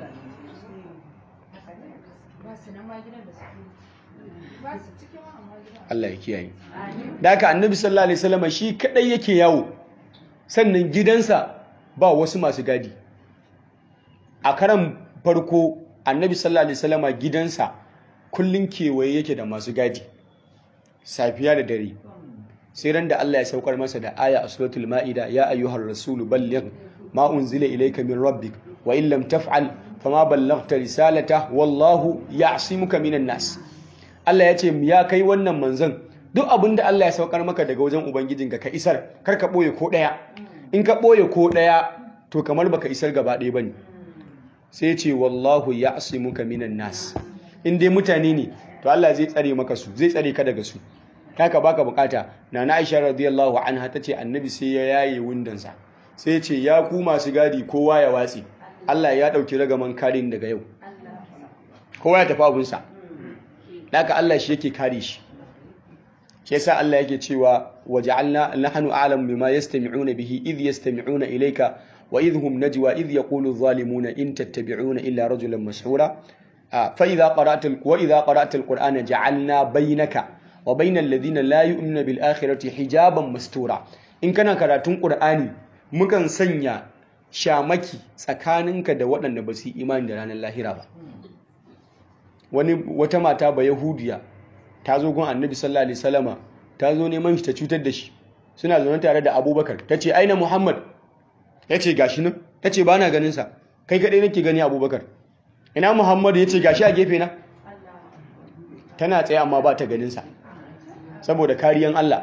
Allah ya kiyaye da haka annabi sallallahu alaihi wasallam shi kadai yake yawo sannan gidansa ba wasu masu gadi a karan farko annabi sallallahu alaihi wasallam gidansa kullun kewaye yake da masu gadi safiya da dare sai ran da Allah ya saukar masa da aya a suratul maida ya ayyuhar rasulu balligh ma unzila ilayka min rabbik wa in lam taf'al fama ballaghta risalata wallahu ya'simuka minan nas Allah ya ce ya kai wannan manzon duk abin da Allah ya saukar maka daga wajen ubangijinka ka isar kar ka boye ko daya in ka boye ko daya to kamar baka isar gaba ɗaya bane sai ce wallahu ya'simuka minan nas in dai mutane ne to Allah zai tsare maka su zai tsare ka daga su haka baka bukata nana Aisha radiyallahu anha tace annabi sai ya yaye wundansa sai ya ce ya ku masu gadi kowa ya watsi Allah ya dauki ragaman karin daga yau kowa ya tafi abunsa haka Allah shi yake kare shi shi yasa Allah yake cewa waja'alna nahnu a'lamu bima yastami'una bihi idh yastami'una ilayka wa idh hum najwa idh yaqulu adh-dhalimuna in tattabi'una illa rajulan mashhura fa idha qara'ta wa idha qara'ta al-qur'ana ja'alna baynaka wa bainal ladina la yu'minuna bil akhirati hijaban mastura in kana karatun qur'ani mukan sanya shamaki tsakaninka da waɗanda ba su imani da ranar lahira ba wani wata mata ba yahudiya ta zo gun annabi sallallahu alaihi wasallama ta zo neman shi ta cutar da shi suna zaune tare da abubakar ta ce aina muhammad ya ce gashi nan ta ce ba na ganin sa kai kaɗai nake gani abubakar ina muhammad ya ce gashi a gefe na tana tsaye amma ba ta ganin sa saboda kariyan Allah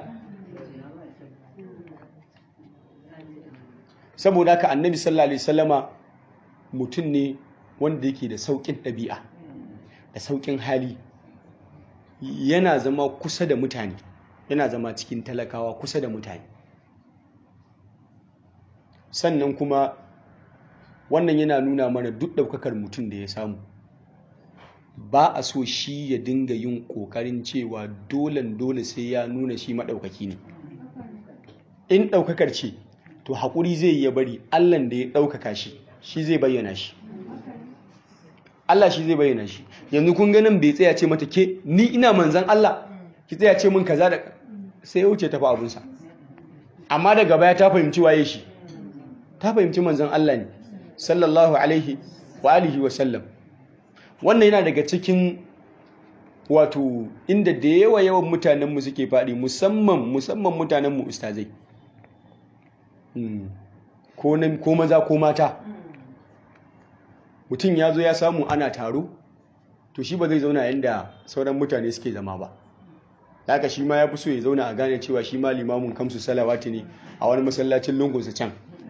saboda haka annabi sallallahu alaihi wasallama mutum ne wanda yake da saukin ɗabi'a da saukin hali yana zama kusa da mutane yana zama cikin talakawa kusa da mutane sannan kuma wannan yana nuna mana duk ɗaukakar mutum da ya samu ba a so shi ya dinga yin ƙoƙarin cewa dolen dole sai ya nuna shi maɗaukaki ne in ɗaukakar ce to haƙuri zai ya bari allan da ya ɗaukaka shi shi zai bayyana shi allah shi zai bayyana shi yanzu kun ganin bai tsaya ce mata ke ni ina manzan allah ki tsaya ce min kaza da sai ya wuce tafi abinsa amma daga baya ta fahimci waye shi ta fahimci manzan allah ne sallallahu alaihi wa alihi wa sallam wannan yana daga cikin wato inda da yawa yawan mutanenmu suke faɗi musamman musamman mutanenmu ustazai ko maza ko mata mutum ya zo ya samu ana taro to shi ba zai zauna yadda sauran mutane suke zama ba haka shi ma ya fi so ya zauna a gane cewa shi ma limamin kamsu salawati ne a wani masallacin lungunsa can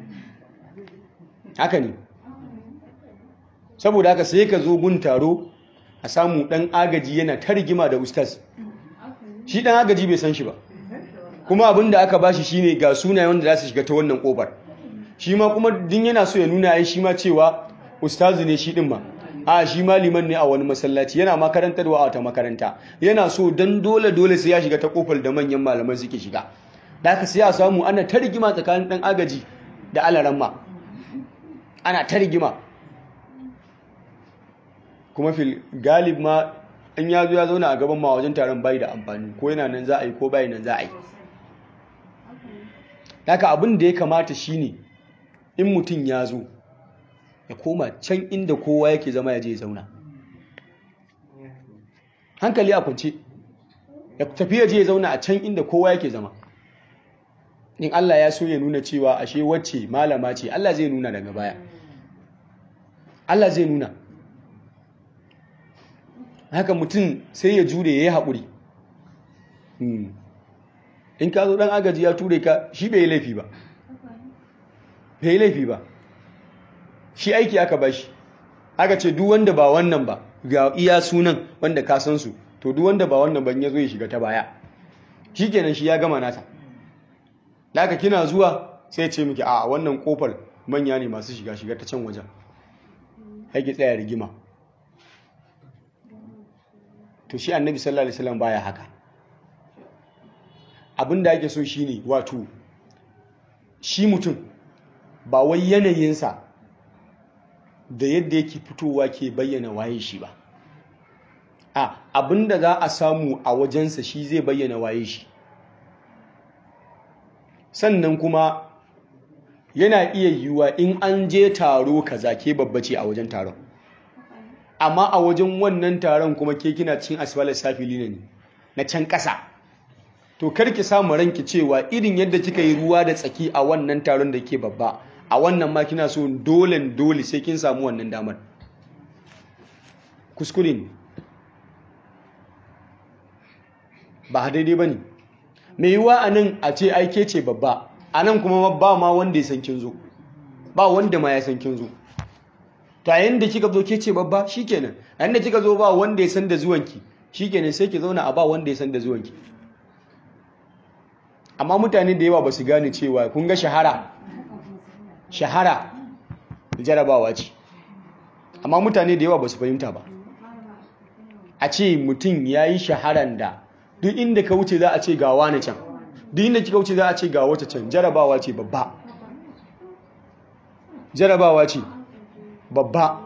haka ne saboda haka sai ka zo gun taro a samu dan agaji yana ta rigima da ustaz shi dan agaji bai san shi ba kuma abin da aka bashi shine ga sunayen wanda za su shiga ta wannan kofar shi ma kuma din yana so ya nuna ai shi ma cewa ustazu ne shi din ma a shi ma liman ne a wani masallaci yana makarantarwa a wata makaranta yana so dan dole dole sai ya shiga ta kofar da manyan malaman suke shiga da haka sai a samu ana ta rigima tsakanin dan agaji da alaramma ana ta rigima kuma fil galib ma in ya zo ya zauna a gaban ma wajen taron bai da amfani ko yana nan za a yi ko bai nan za a yi haka abin da ya kamata shine in mutum ya zo ya koma can inda kowa yake zama ya je ya zauna hankali a kwance ya tafi ya je ya zauna a can inda kowa yake zama in Allah ya so ya nuna cewa ashe wacce malama ce Allah zai nuna daga baya Allah zai nuna haka mutum sai ya jure ya yi haƙuri in ka zo ɗan agaji ya ture ka shi bai yi laifi ba bai yi laifi ba shi aiki aka ba shi aka ce duk wanda ba wannan ba ga iya sunan wanda ka san su to duk wanda ba wannan ban ya zo ya shiga ta baya shikenan shi ya gama nata laka kina zuwa sai ce miki a wannan kofar manya ne masu shiga shiga ta can wajen haƙi tsaya rigima to shi annabi sallallahu alaihi wasallam baya haka abinda ake so shine wato shi mutum ba wai yanayinsa da yadda yake fitowa ke bayyana waye shi ba a abinda za a samu a wajensa shi zai bayyana waye shi sannan kuma yana iya yiwuwa in an je taro kaza ke babbace a wajen taron amma a wajen wannan taron kuma ke kina cin asfalar safili ne na can ƙasa to karki samu ranki cewa irin yadda kika yi ruwa da tsaki a wannan taron da ke babba a wannan ma kina so dole dole sai kin samu wannan damar kuskure ne ba daidai ba ne mai yiwuwa a nan a ce aike ce babba a nan kuma ba ma wanda ya san kin zo ba wanda ma ya san kin zo to a yanda kika zo ke ce babba shikenan a yanda kika zo ba wanda ya san da zuwanki shikenan sai ki zauna a ba wanda ya san da zuwanki amma mutane da yawa ba su gane cewa kun ga shahara shahara jarabawa ce amma mutane da yawa ba su fahimta ba a ce mutum ya yi shaharan da duk inda ka wuce za a ce ga wani can duk inda kika wuce za a ce ga wata can jarabawa ce babba jarabawa ce babba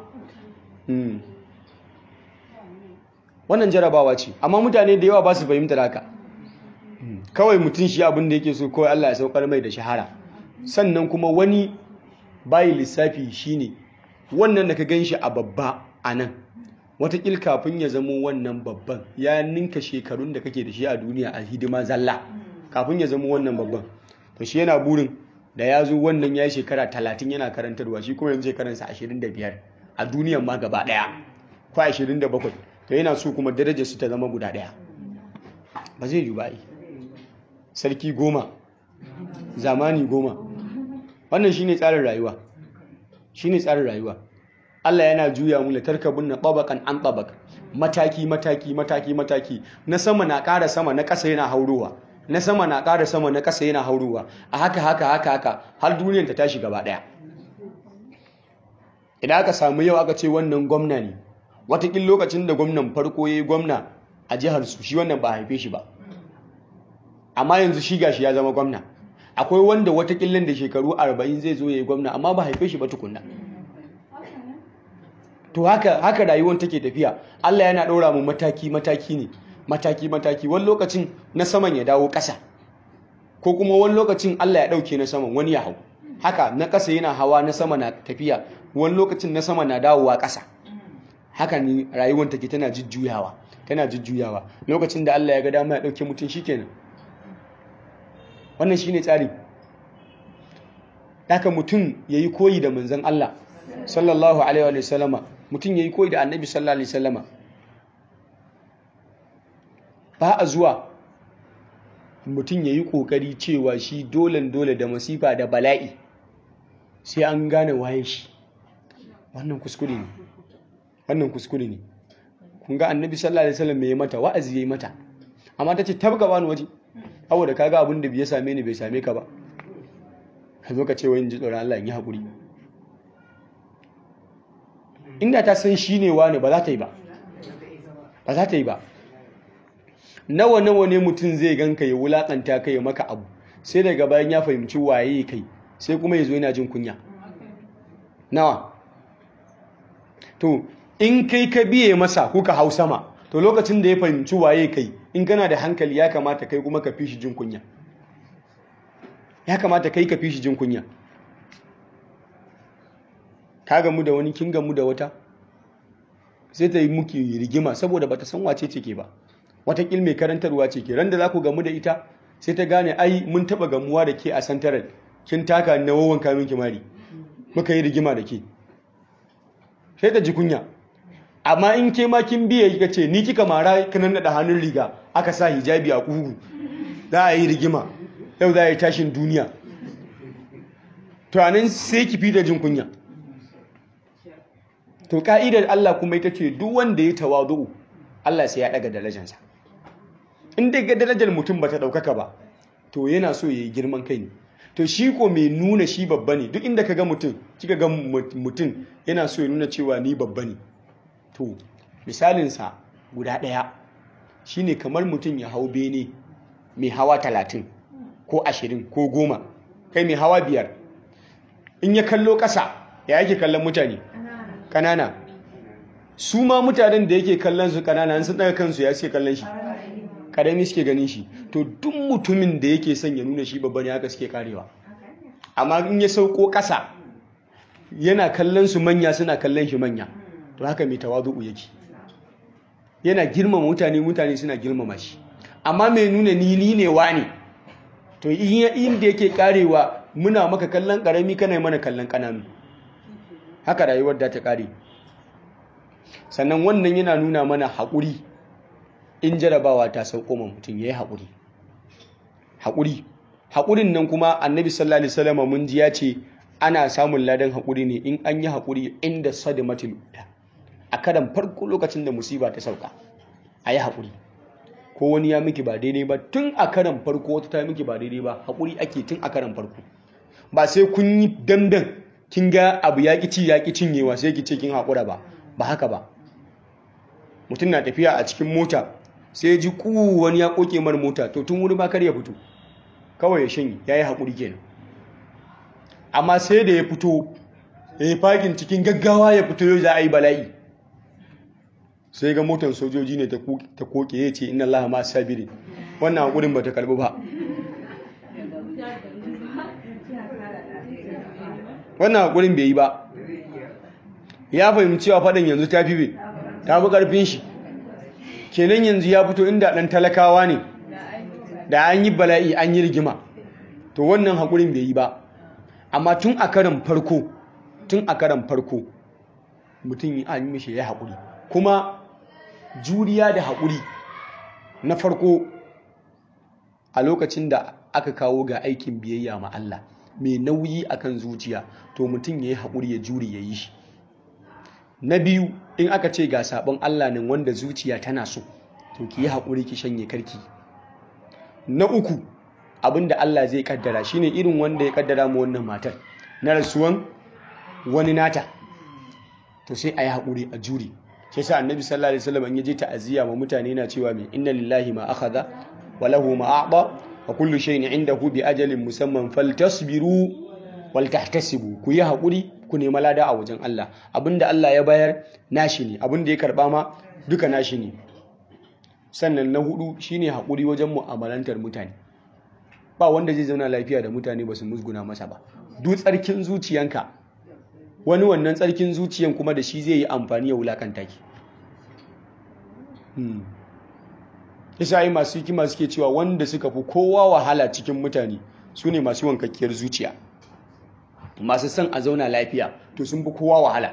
wannan jarabawa ce amma mutane da yawa ba su fahimtar haka kawai mutum shi abin da yake so kawai Allah ya saukar mai da shahara sannan kuma wani bayi lissafi shine wannan da ka gan shi a babba a nan watakil kafin ya zamo wannan babban ya ninka shekarun da kake da shi a duniya a hidima zalla kafin ya zamo wannan babban to shi yana burin da ya zo wannan ya yi shekara talatin yana karantarwa shi kuma yanzu shekaransa ashirin da biyar a duniyan ma gaba ɗaya ko ashirin da bakwai to yana so kuma darajar su ta zama guda ɗaya ba zai yi ba sarki goma zamani goma wannan shine tsarin rayuwa shine tsarin rayuwa Allah yana juya mu tarkabun na tabaqan an tabaq mataki mataki mataki mataki na sama na ƙara sama na ƙasa yana haurowa na sama na ƙara sama na ƙasa yana haurowa a haka haka haka haka har duniyar ta tashi gaba ɗaya idan aka samu yau aka ce wannan gwamna ne watakin lokacin da gwamnan farko ya yi gwamna a jihar su shi wannan ba haife shi ba amma yanzu shi gashi ya zama gwamna akwai wanda watakillan da shekaru 40 zai zo ya yi gwamna amma ba haife shi ba tukunna to haka haka rayuwar take tafiya Allah yana ɗora mu mataki mataki ne mataki mataki wani lokacin na saman ya dawo ƙasa ko kuma wani lokacin Allah ya ɗauke na saman wani ya hau haka na ƙasa yana hawa na sama na tafiya wani lokacin na sama na dawowa ƙasa haka ne rayuwar take tana jujjuyawa tana jujjuyawa lokacin da Allah ya ga dama ya ɗauke mutum shikenan wannan shine tsari haka mutum yayi koyi da manzon Allah sallallahu alaihi wa sallama mutum yayi koyi da annabi sallallahu alaihi wasallama ba a zuwa mutum yayi kokari cewa shi dolen dole da masifa da bala'i sai an gane waye shi wannan kuskure ne wannan kuskure ne kun ga annabi sallallahu alaihi wasallam mai mata wa'azi yayi mata amma tace tabga bani waje saboda kaga abin da bai same ni bai same ka ba ka zo ka ce wai in ji tsoron Allah in yi hakuri inda ta san shi ne wani ba za ta yi ba ba za ta yi ba nawa nawa ne mutum zai ganka ya wulakanta kai ya maka abu sai daga bayan ya fahimci waye kai sai kuma ya zo yana jin kunya nawa to in kai ka biye masa kuka hau sama to lokacin da ya fahimci waye kai in kana da hankali ya kamata kai kuma ka fi shi jin kunya ya kamata kai ka fi shi jin kunya ka gamu da wani kin gamu da wata sai ta yi muki rigima saboda bata san wace ce ke ba wata mai karantarwa ce ke ran da za ku gamu da ita sai ta gane ai mun taba gamuwa da ke a santaral kin taka na wawan kamin kimari muka yi rigima da ke sai ta ji kunya amma in ke ma kin biye kika ce ni kika mara kanan da hannun riga aka sa hijabi a kugu za a yi rigima yau za a yi tashin duniya to anan sai ki fi da jin kunya to ka'idar Allah kuma ita ce duk wanda ya tawadu'u Allah sai ya daga darajarsa in dai ga darajar mutum bata daukaka ba to yana so yayi girman kai ne to shi ko mai nuna shi babba ne duk inda kaga mutum kika ga mutum yana so ya nuna cewa ni babba ne to misalinsa guda ɗaya shine kamar mutum ya hau bene mai hawa talatin ko ashirin ko goma kai mai hawa biyar in ya kallo ƙasa ya yake kallon mutane ƙanana su ma mutanen da yake kallon su ƙanana sun ɗaga kansu ya suke kallon shi ƙarami suke ganin shi to duk mutumin da yake son ya nuna shi babba ne haka suke karewa amma in ya sauko ƙasa yana kallon su manya suna kallon shi manya to haka mai tawazu'u yake yana girmama mutane mutane suna girmama shi amma mai nuna ni ni ne wani to inda yake karewa muna maka kallon karami kana mana kallon kananu haka rayuwar da ta kare sannan wannan yana nuna mana haƙuri in jarabawa ta sauko ma mutum yayi haƙuri haƙuri haƙurin nan kuma annabi sallallahu alaihi wasallam mun ji ya ce ana samun ladan haƙuri ne in an yi haƙuri inda sadimatul ula a karan farko lokacin da musiba ta sauka a yi haƙuri ko wani ya miki ba daidai ba tun a karan farko wata ta miki ba daidai ba haƙuri ake tun a karan farko ba sai kun yi dandan kin ga abu ya ci ya ki cinyewa sai ki ce kin haƙura ba ba haka ba mutum na tafiya a cikin mota sai ji ku wani ya koke mar mota to tun wuri ba kar ya fito kawai ya shanye ya yi haƙuri kenan amma sai da ya fito ya yi fakin cikin gaggawa ya fito yau za a yi bala'i sai ga motar sojoji ne ta koke ya ce ina Allah ma sabiri wannan haƙurin ba ta karbi ba wannan haƙurin bai yi ba ya fahimci cewa faɗin yanzu ta fi ta fi ƙarfin shi kenan yanzu ya fito inda ɗan talakawa ne da an yi bala'i an yi rigima to wannan haƙurin bai yi ba amma tun a karan farko tun a karan farko mutum an yi mishi ya haƙuri kuma juriya da haƙuri na farko a lokacin da aka kawo ga aikin biyayya ma Allah mai nauyi akan zuciya to mutum ya yi haƙuri ya juri ya yi shi na biyu in aka ce ga sabon Allah nan wanda zuciya tana so to ki yi haƙuri ki shanye karki na uku abinda Allah zai kaddara shine irin wanda ya kaddara mu wannan matar na rasuwan wani nata to sai a yi haƙuri a juri sai sa annabi sallallahu alaihi wasallam ya je ta'aziyya ma mutane na cewa mai inna lillahi ma akhadha wa lahu ma a'ta wa kullu shay'in indahu bi ajalin musamman faltasbiru wal tahtasibu ku yi haƙuri ku nema lada a wajen Allah abinda Allah ya bayar nashi ne abinda ya karba ma duka nashi ne sannan na hudu shine haƙuri wajen mu'amalantar mutane ba wanda zai zauna lafiya da mutane ba su musguna masa ba duk tsarkin zuciyanka wani wannan tsarkin zuciyan kuma da shi zai yi amfani ya wulakanta ki isa yi masu hikima suke cewa wanda suka fi kowa wahala cikin mutane su ne masu wankakkiyar zuciya masu son a zauna lafiya to sun fi kowa wahala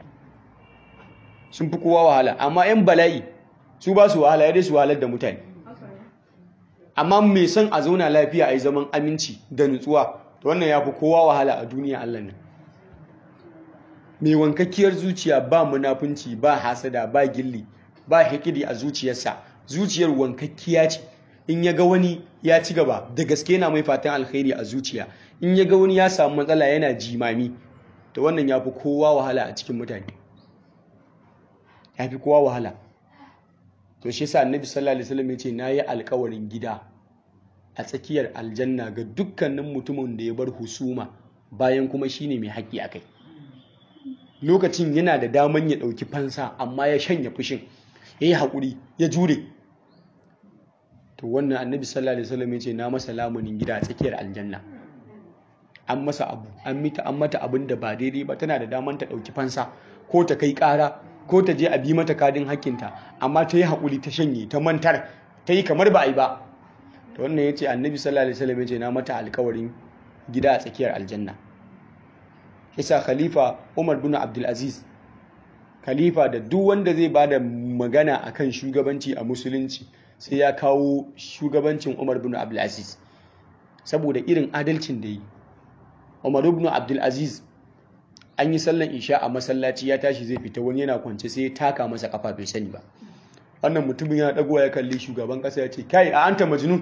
sun fi kowa wahala amma 'yan bala'i su ba su wahala ya dai su wahalar da mutane amma mai son a zauna lafiya a yi zaman aminci da nutsuwa to wannan ya fi kowa wahala a duniya allah nan mai wankakkiyar zuciya ba munafunci ba hasada ba gilli ba hikidi a zuciyarsa zuciyar wankakkiya ce in ya ga wani ya ci gaba da gaske yana mai fatan alkhairi a zuciya in ya ga wani ya samu matsala yana jimami to wannan ya fi kowa wahala a cikin mutane ya fi kowa wahala to shi sa annabi sallallahu alaihi wasallam ya ce nayi alkawarin gida a tsakiyar aljanna ga dukkanin mutumin da ya bar husuma bayan kuma shine mai haƙƙi akai lokacin yana da daman ya ɗauki fansa amma ya shanya fushin ya yi haƙuri ya jure to wannan annabi sallallahu alaihi wasallam ya ce na masa lamunin gida a tsakiyar aljanna an masa abu an mita an mata abin da ba daidai ba tana da daman ta ɗauki fansa ko ta kai ƙara ko ta je a bi mata kadin hakkinta amma ta yi haƙuri ta shanye ta mantar ta yi kamar ba a yi ba to wannan ya ce annabi sallallahu alaihi wasallam ya ce na mata alƙawarin gida a tsakiyar aljanna isa khalifa umar bin abdulaziz khalifa da duk wanda zai ba da magana akan shugabanci a musulunci sai ya kawo shugabancin umar bin abdulaziz saboda irin adalcin da yi umar bin abdulaziz an yi sallan isha a masallaci ya tashi zai fita wani yana kwance sai ya taka masa kafa bai sani ba wannan mutumin yana dagowa ya kalli shugaban kasa ya ce kai a anta majnun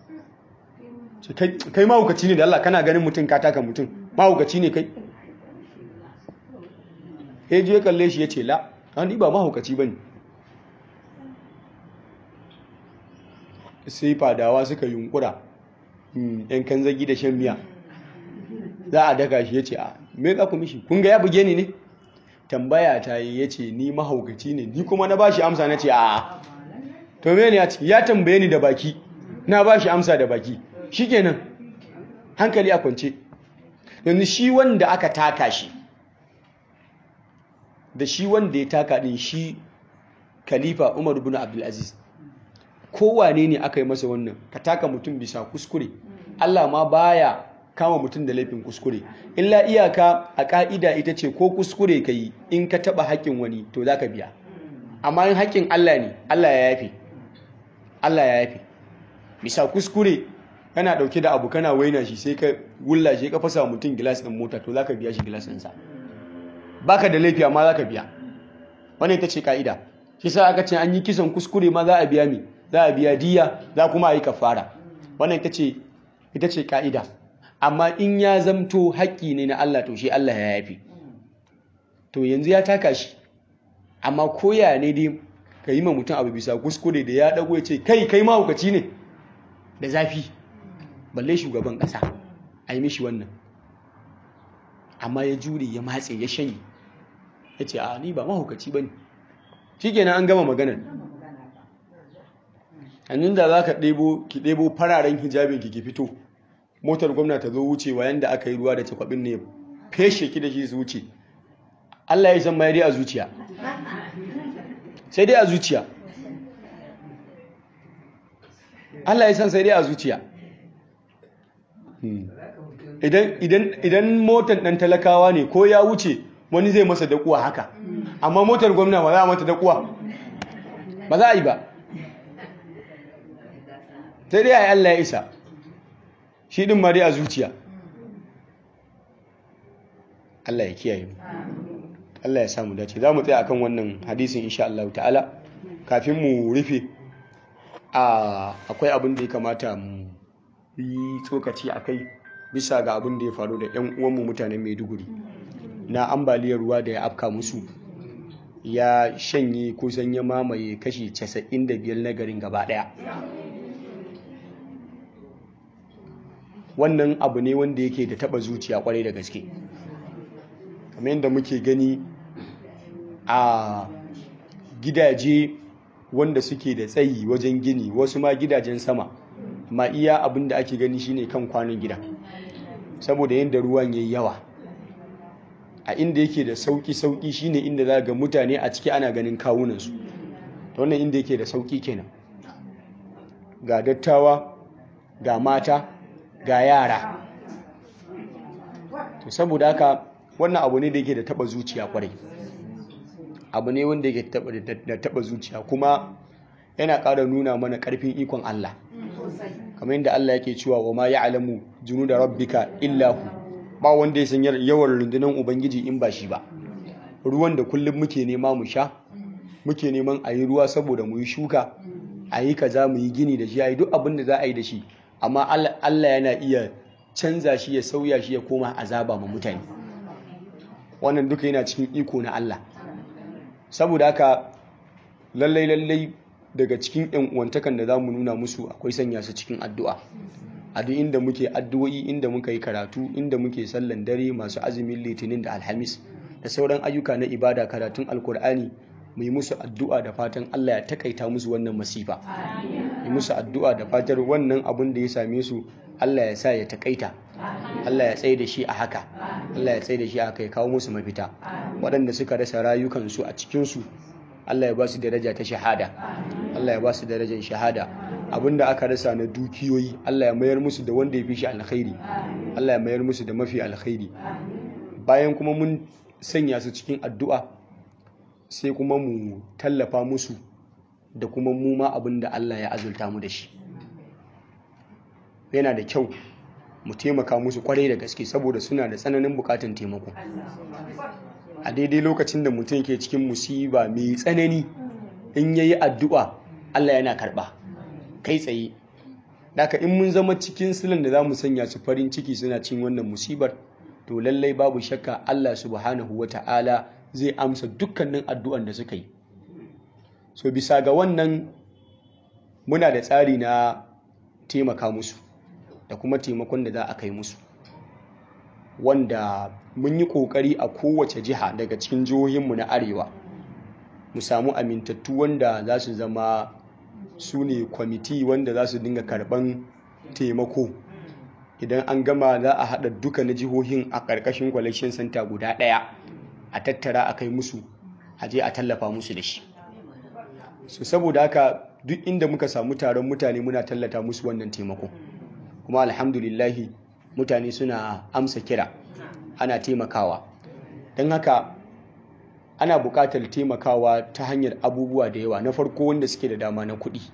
kai mahaukaci ne da Allah kana ganin mutum ka taka mutum mahaukaci ne kai ya je kalle shi ya ce la an ba mahaukaci ba ne sai fadawa suka yunkura yan kan zagi da shan miya za a daga shi ya ce a me za ku mishi kun ga ya buge ni ne tambaya ta yi ya ce ni mahaukaci ne ni kuma na ba shi amsa na ce a to me ne ya ciki ya tambaye ni da baki na ba shi amsa da baki shi kenan hankali a kwance yanzu shi wanda aka taka shi da shi wanda ya taka din shi khalifa umar bin abdulaziz kowane ne aka yi masa wannan ka taka mutum bisa kuskure allah ma baya kama mutum da laifin kuskure illa iyaka a ka'ida ita ce ko kuskure ka yi in ka taba haƙƙin wani to za ka biya amma in haƙƙin allah ne allah ya yafe allah ya yafe bisa kuskure kana dauke da abu kana waina shi sai ka wulla shi ka fasa mutum gilas din mota to zaka biya shi gilas ɗinsa baka da laifi amma zaka biya wannan ita ce ka'ida shi sa aka ce an yi kisan kuskure ma za a biya mi za a biya diya za kuma a yi kafara wannan ita ce ita ce ka'ida amma in ya zamto haƙƙi ne na Allah to shi Allah ya yafi to yanzu ya taka shi amma koya ne dai ka yi ma mutum abu bisa kuskure da ya dago ya ce kai kai mahaukaci ne da zafi balle shugaban ƙasa a yi mishi wannan amma ya jure ya matse ya shanye ya ce a ni ba mahaukaci ba ne shi kenan an gama maganar hannun da za ka ɗebo ki ɗebo fararen hijabin ki fito motar gwamna ta zo wucewa yadda aka yi ruwa da cakwabin ne feshe ki da shi su wuce Allah ya san ma dai a zuciya sai dai a zuciya Allah ya san sai dai a zuciya idan motar ɗan talakawa ne ko ya wuce wani zai masa dakuwa haka amma motar gwamna ba za a mata dakuwa ba za a yi ba sai dai a yi Allah ya isa shi ɗin ma dai a zuciya Allah ya kiyaye mu Allah ya samu dace za mu tsaya akan wannan hadisin insha Allah ta'ala kafin mu rufe akwai abin da ya kamata mu yi tsokaci a kai bisa ga abin da ya faru da 'yan uwanmu mutanen maiduguri na ambaliyar ruwa da ya afka musu ya shanye kusan ya mamaye kashi 95 na garin gaba daya wannan abu ne wanda yake da taba zuciya kwarai da gaske kamar yadda muke gani a gidaje wanda suke da tsayi wajen gini wasu ma gidajen sama ma iya abin da ake gani shine kan kwanon gida saboda yadda ruwan yayi yawa a inda yake da sauki sauki shine inda za ga mutane a ciki ana ganin kawunansu wannan inda yake da sauki kenan ga dattawa ga mata ga yara to saboda haka wannan abu ne da yake da taba zuciya kwarai abu ne wanda yake da taba zuciya kuma yana ƙara nuna mana ƙarfin ikon Allah kamar yadda Allah yake cewa wa ma ya'lamu junuda rabbika illa hu ba wanda ya san yawan rundunar ubangiji in ba shi ba ruwan da kullum muke nema mu sha muke neman a yi ruwa saboda mu yi shuka a yi kaza mu yi gini da shi a yi duk abin da za a yi da shi amma Allah yana iya canza shi ya sauya shi ya koma azaba ma mutane wannan duka yana cikin iko na Allah saboda haka lallai lallai daga cikin yan uwantakan da zamu nuna musu akwai sanya su cikin addu'a a duk inda muke addu'o'i inda muka yi karatu inda muke sallan dare masu azumin litinin da alhamis da sauran ayyuka na ibada karatun alkur'ani mu yi musu addu'a da fatan Allah ya takaita musu wannan masifa yi musu addu'a da fatar wannan abun da ya same su Allah ya sa ya takaita Allah ya tsaye da shi a haka Allah ya tsaye da shi a haka ya kawo musu mafita waɗanda suka rasa rayukansu a cikinsu Allah ya ba su daraja ta shahada Allah ya ba su darajar shahada abinda aka rasa na dukiyoyi Allah ya mayar musu da wanda ya fi shi alkhairi Allah ya mayar musu da mafi alkhairi bayan kuma mun sanya su cikin addu'a sai kuma mu tallafa musu da kuma mu ma abin da Allah ya azulta mu da shi yana da kyau mu taimaka musu kwarai da gaske saboda suna da tsananin bukatan taimako a daidai lokacin da mutum ke cikin musiba mai tsanani in yayi addu'a Allah yana karba kai tsaye Daka in mun zama cikin silin da za mu sanya su farin ciki suna cin wannan musibar to lallai babu shakka Allah subhanahu wa ta'ala zai amsa dukkanin addu'an da suka yi so bisa ga wannan muna da tsari na taimaka musu da kuma taimakon da za a kai musu wanda mun yi ƙoƙari a kowace jiha daga cikin jihohinmu na arewa mu samu amintattu wanda za su zama su ne kwamiti wanda za su dinga karban taimako idan an gama za a haɗa duka na jihohin a ƙarƙashin collection center guda ɗaya a tattara a kai musu a je a tallafa musu da shi so saboda haka duk inda muka samu taron mutane muna tallata musu wannan taimako kuma alhamdulillahi mutane suna amsa kira ana taimakawa don haka ana buƙatar taimakawa ta hanyar abubuwa da yawa na farko wanda suke da dama na kuɗi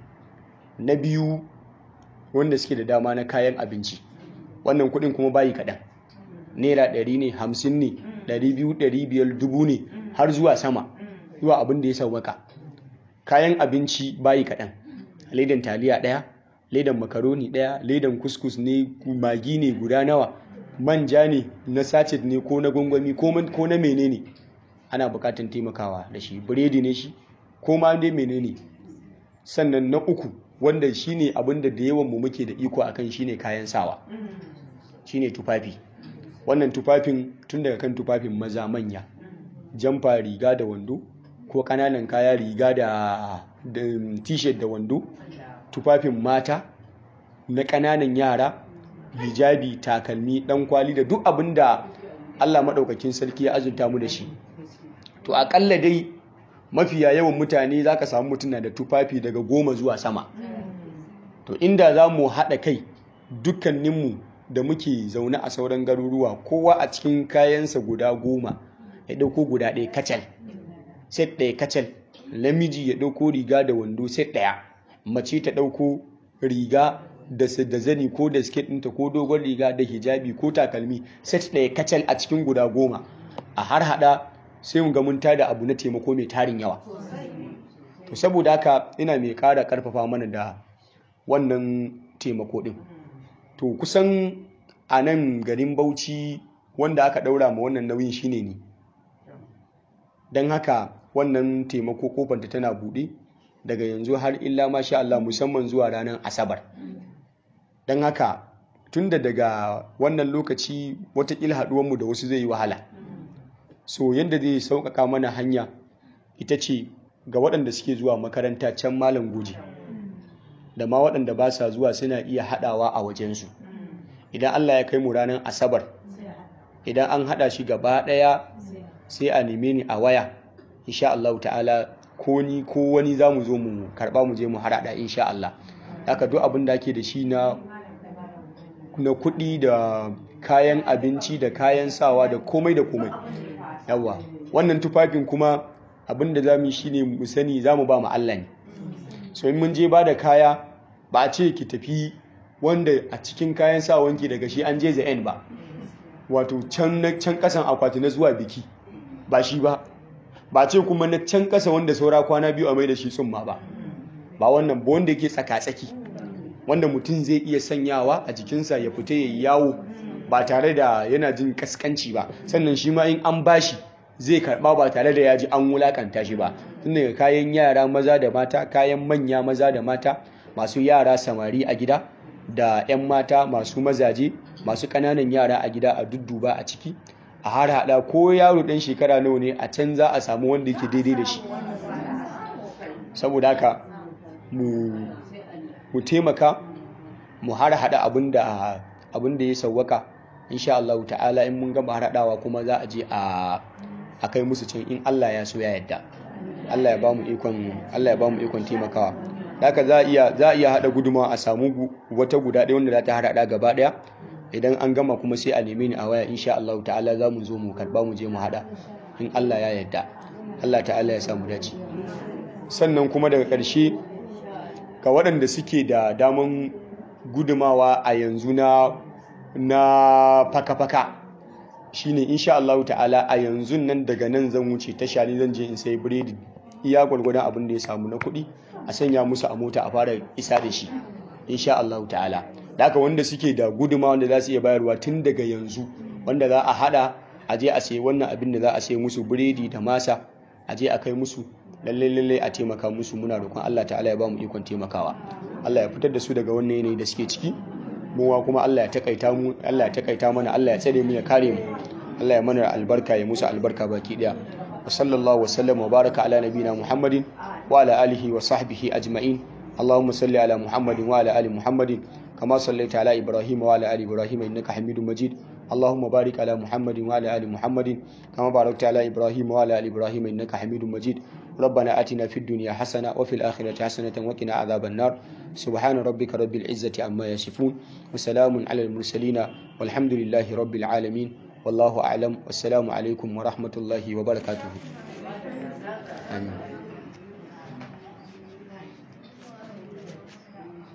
na biyu wanda suke da dama na kayan abinci wannan kuɗin kuma bayi kaɗan naira ɗari ne hamsin ne ɗari biyu ɗari biyar dubu ne har zuwa sama zuwa abin da ya sauwaka kayan abinci bayi kaɗan ledan taliya ɗaya ledan makaroni ɗaya ledan kuskus ne magi ne guda nawa manja ne na sachet ne ko na gwangwami ko na menene ana bukatan taimakawa da shi biredi ne shi ko ma dai menene sannan na uku wanda shine abin da da yawan mu muke da iko akan shine kayan sawa shine tufafi wannan tufafin tun daga kan tufafin maza manya jamfa riga da wando ko kananan kaya riga da t-shirt da wando tufafin mata na kananan yara hijabi takalmi dan kwali da duk abin da Allah maɗaukakin sarki ya azurta mu da shi to akalla dai mafiya yawan mutane za ka samu mutum na da tufafi daga goma zuwa sama to inda za mu haɗa kai dukkaninmu da muke zaune a sauran garuruwa kowa a cikin kayansa guda goma ya ɗauko guda ɗaya kacal set ɗaya kacal namiji ya ɗauko riga da wando set ɗaya mace ta ɗauko riga da zani ko da siket ɗinta ko dogon riga da hijabi ko takalmi set ɗaya kacal a cikin guda goma a har haɗa sai mu ga mun tada abu na taimako mai tarin yawa to saboda haka ina mai ƙara ƙarfafa mana da wannan taimako ɗin to kusan a nan garin bauchi wanda aka ɗaura ma wannan nauyin shine ne don haka wannan taimako kofanta tana buɗe daga yanzu har illa masha Allah musamman zuwa ranar asabar don haka tunda daga wannan lokaci watakila haɗuwanmu da wasu zai yi wahala so yadda zai sauƙaƙa mana hanya ita ce ga waɗanda suke zuwa makaranta can malam goji da ma waɗanda ba sa zuwa suna iya haɗawa a wajensu idan Allah ya kai mu ranar asabar idan an haɗa shi gaba ɗaya sai a neme ni a waya insha Allah ta'ala ko ni ko wani za mu zo mu karɓa mu je mu harada insha Allah haka duk abin da ake da shi na na kuɗi da kayan abinci da kayan sawa da komai da komai yawa wannan tufafin kuma abin da za mu yi shine mu sani za mu ba mu Allah ne so in mun je ba da kaya ba a ce ki tafi wanda a cikin kayan sawanki daga shi an je za'en ba wato can can kasan akwati na zuwa biki ba shi ba ba ce kuma na can kasa wanda saura kwana biyu a mai da shi tsumma ba ba wannan ba wanda yake tsaka-tsaki wanda mutum zai iya sanyawa a jikinsa ya fita ya yi yawo ba tare da yana jin kaskanci ba sannan shi ma in an bashi zai karba ba tare da ya ji an wulakanta shi ba tun daga kayan yara maza da mata kayan manya maza da mata masu yara samari a gida da 'yan mata masu mazaje masu ƙananan yara a gida a dudduba a ciki a har hada ko yaro ɗan shekara nawa ne a can za a samu wanda yake daidai da shi saboda haka mu taimaka mu har hada abin da ya sauwaka insha Allah ta'ala in mun gama haradawa kuma za a je a kai musu can in Allah ya so ya yadda Allah ya ba mu ikon Allah ya ba mu ikon taimakawa haka za iya za iya hada guduma a samu wata guda ɗaya wanda za ta harada gaba ɗaya idan an gama kuma sai a neme ni a waya insha Allah ta'ala za mu zo mu karba mu je mu hada in Allah ya yadda Allah ta'ala ya samu dace sannan kuma daga ƙarshe ga waɗanda suke da daman gudumawa a yanzu na na faka-faka shine insha Allah ta'ala a yanzu nan daga nan zan wuce tasha ne zan je in sai biredi iya gwargwadon abin da ya samu na kuɗi a sanya musu a mota a fara isa da shi insha Allah ta'ala da haka wanda suke da guduma wanda za su iya bayarwa tun daga yanzu wanda za a hada a je a sayi wannan abin da za a sayi musu biredi da masa a je a kai musu lallai lallai a taimaka musu muna roƙon Allah ta'ala ya ba mu ikon taimakawa Allah ya fitar da su daga wannan yanayi da suke ciki muwa kuma Allah ya takaita mu Allah ya takaita mana Allah ya tsare mu ya kare mu Allah ya mana albarka ya musu albarka baki daya wa sallallahu wa sallam wa baraka ala nabina Muhammadin wa ala alihi wa sahbihi ajma'in اللهم صل على محمد وعلى ال محمد كما صليت على ابراهيم وعلى ال ابراهيم انك حميد مجيد اللهم بارك على محمد وعلى ال محمد كما باركت على ابراهيم وعلى ال ابراهيم انك حميد مجيد ربنا اتنا في الدنيا حسنه وفي الاخره حسنه وقنا عذاب النار سبحان ربك رب العزه عما يصفون وسلام على المرسلين والحمد لله رب العالمين والله اعلم والسلام عليكم ورحمه الله وبركاته آمين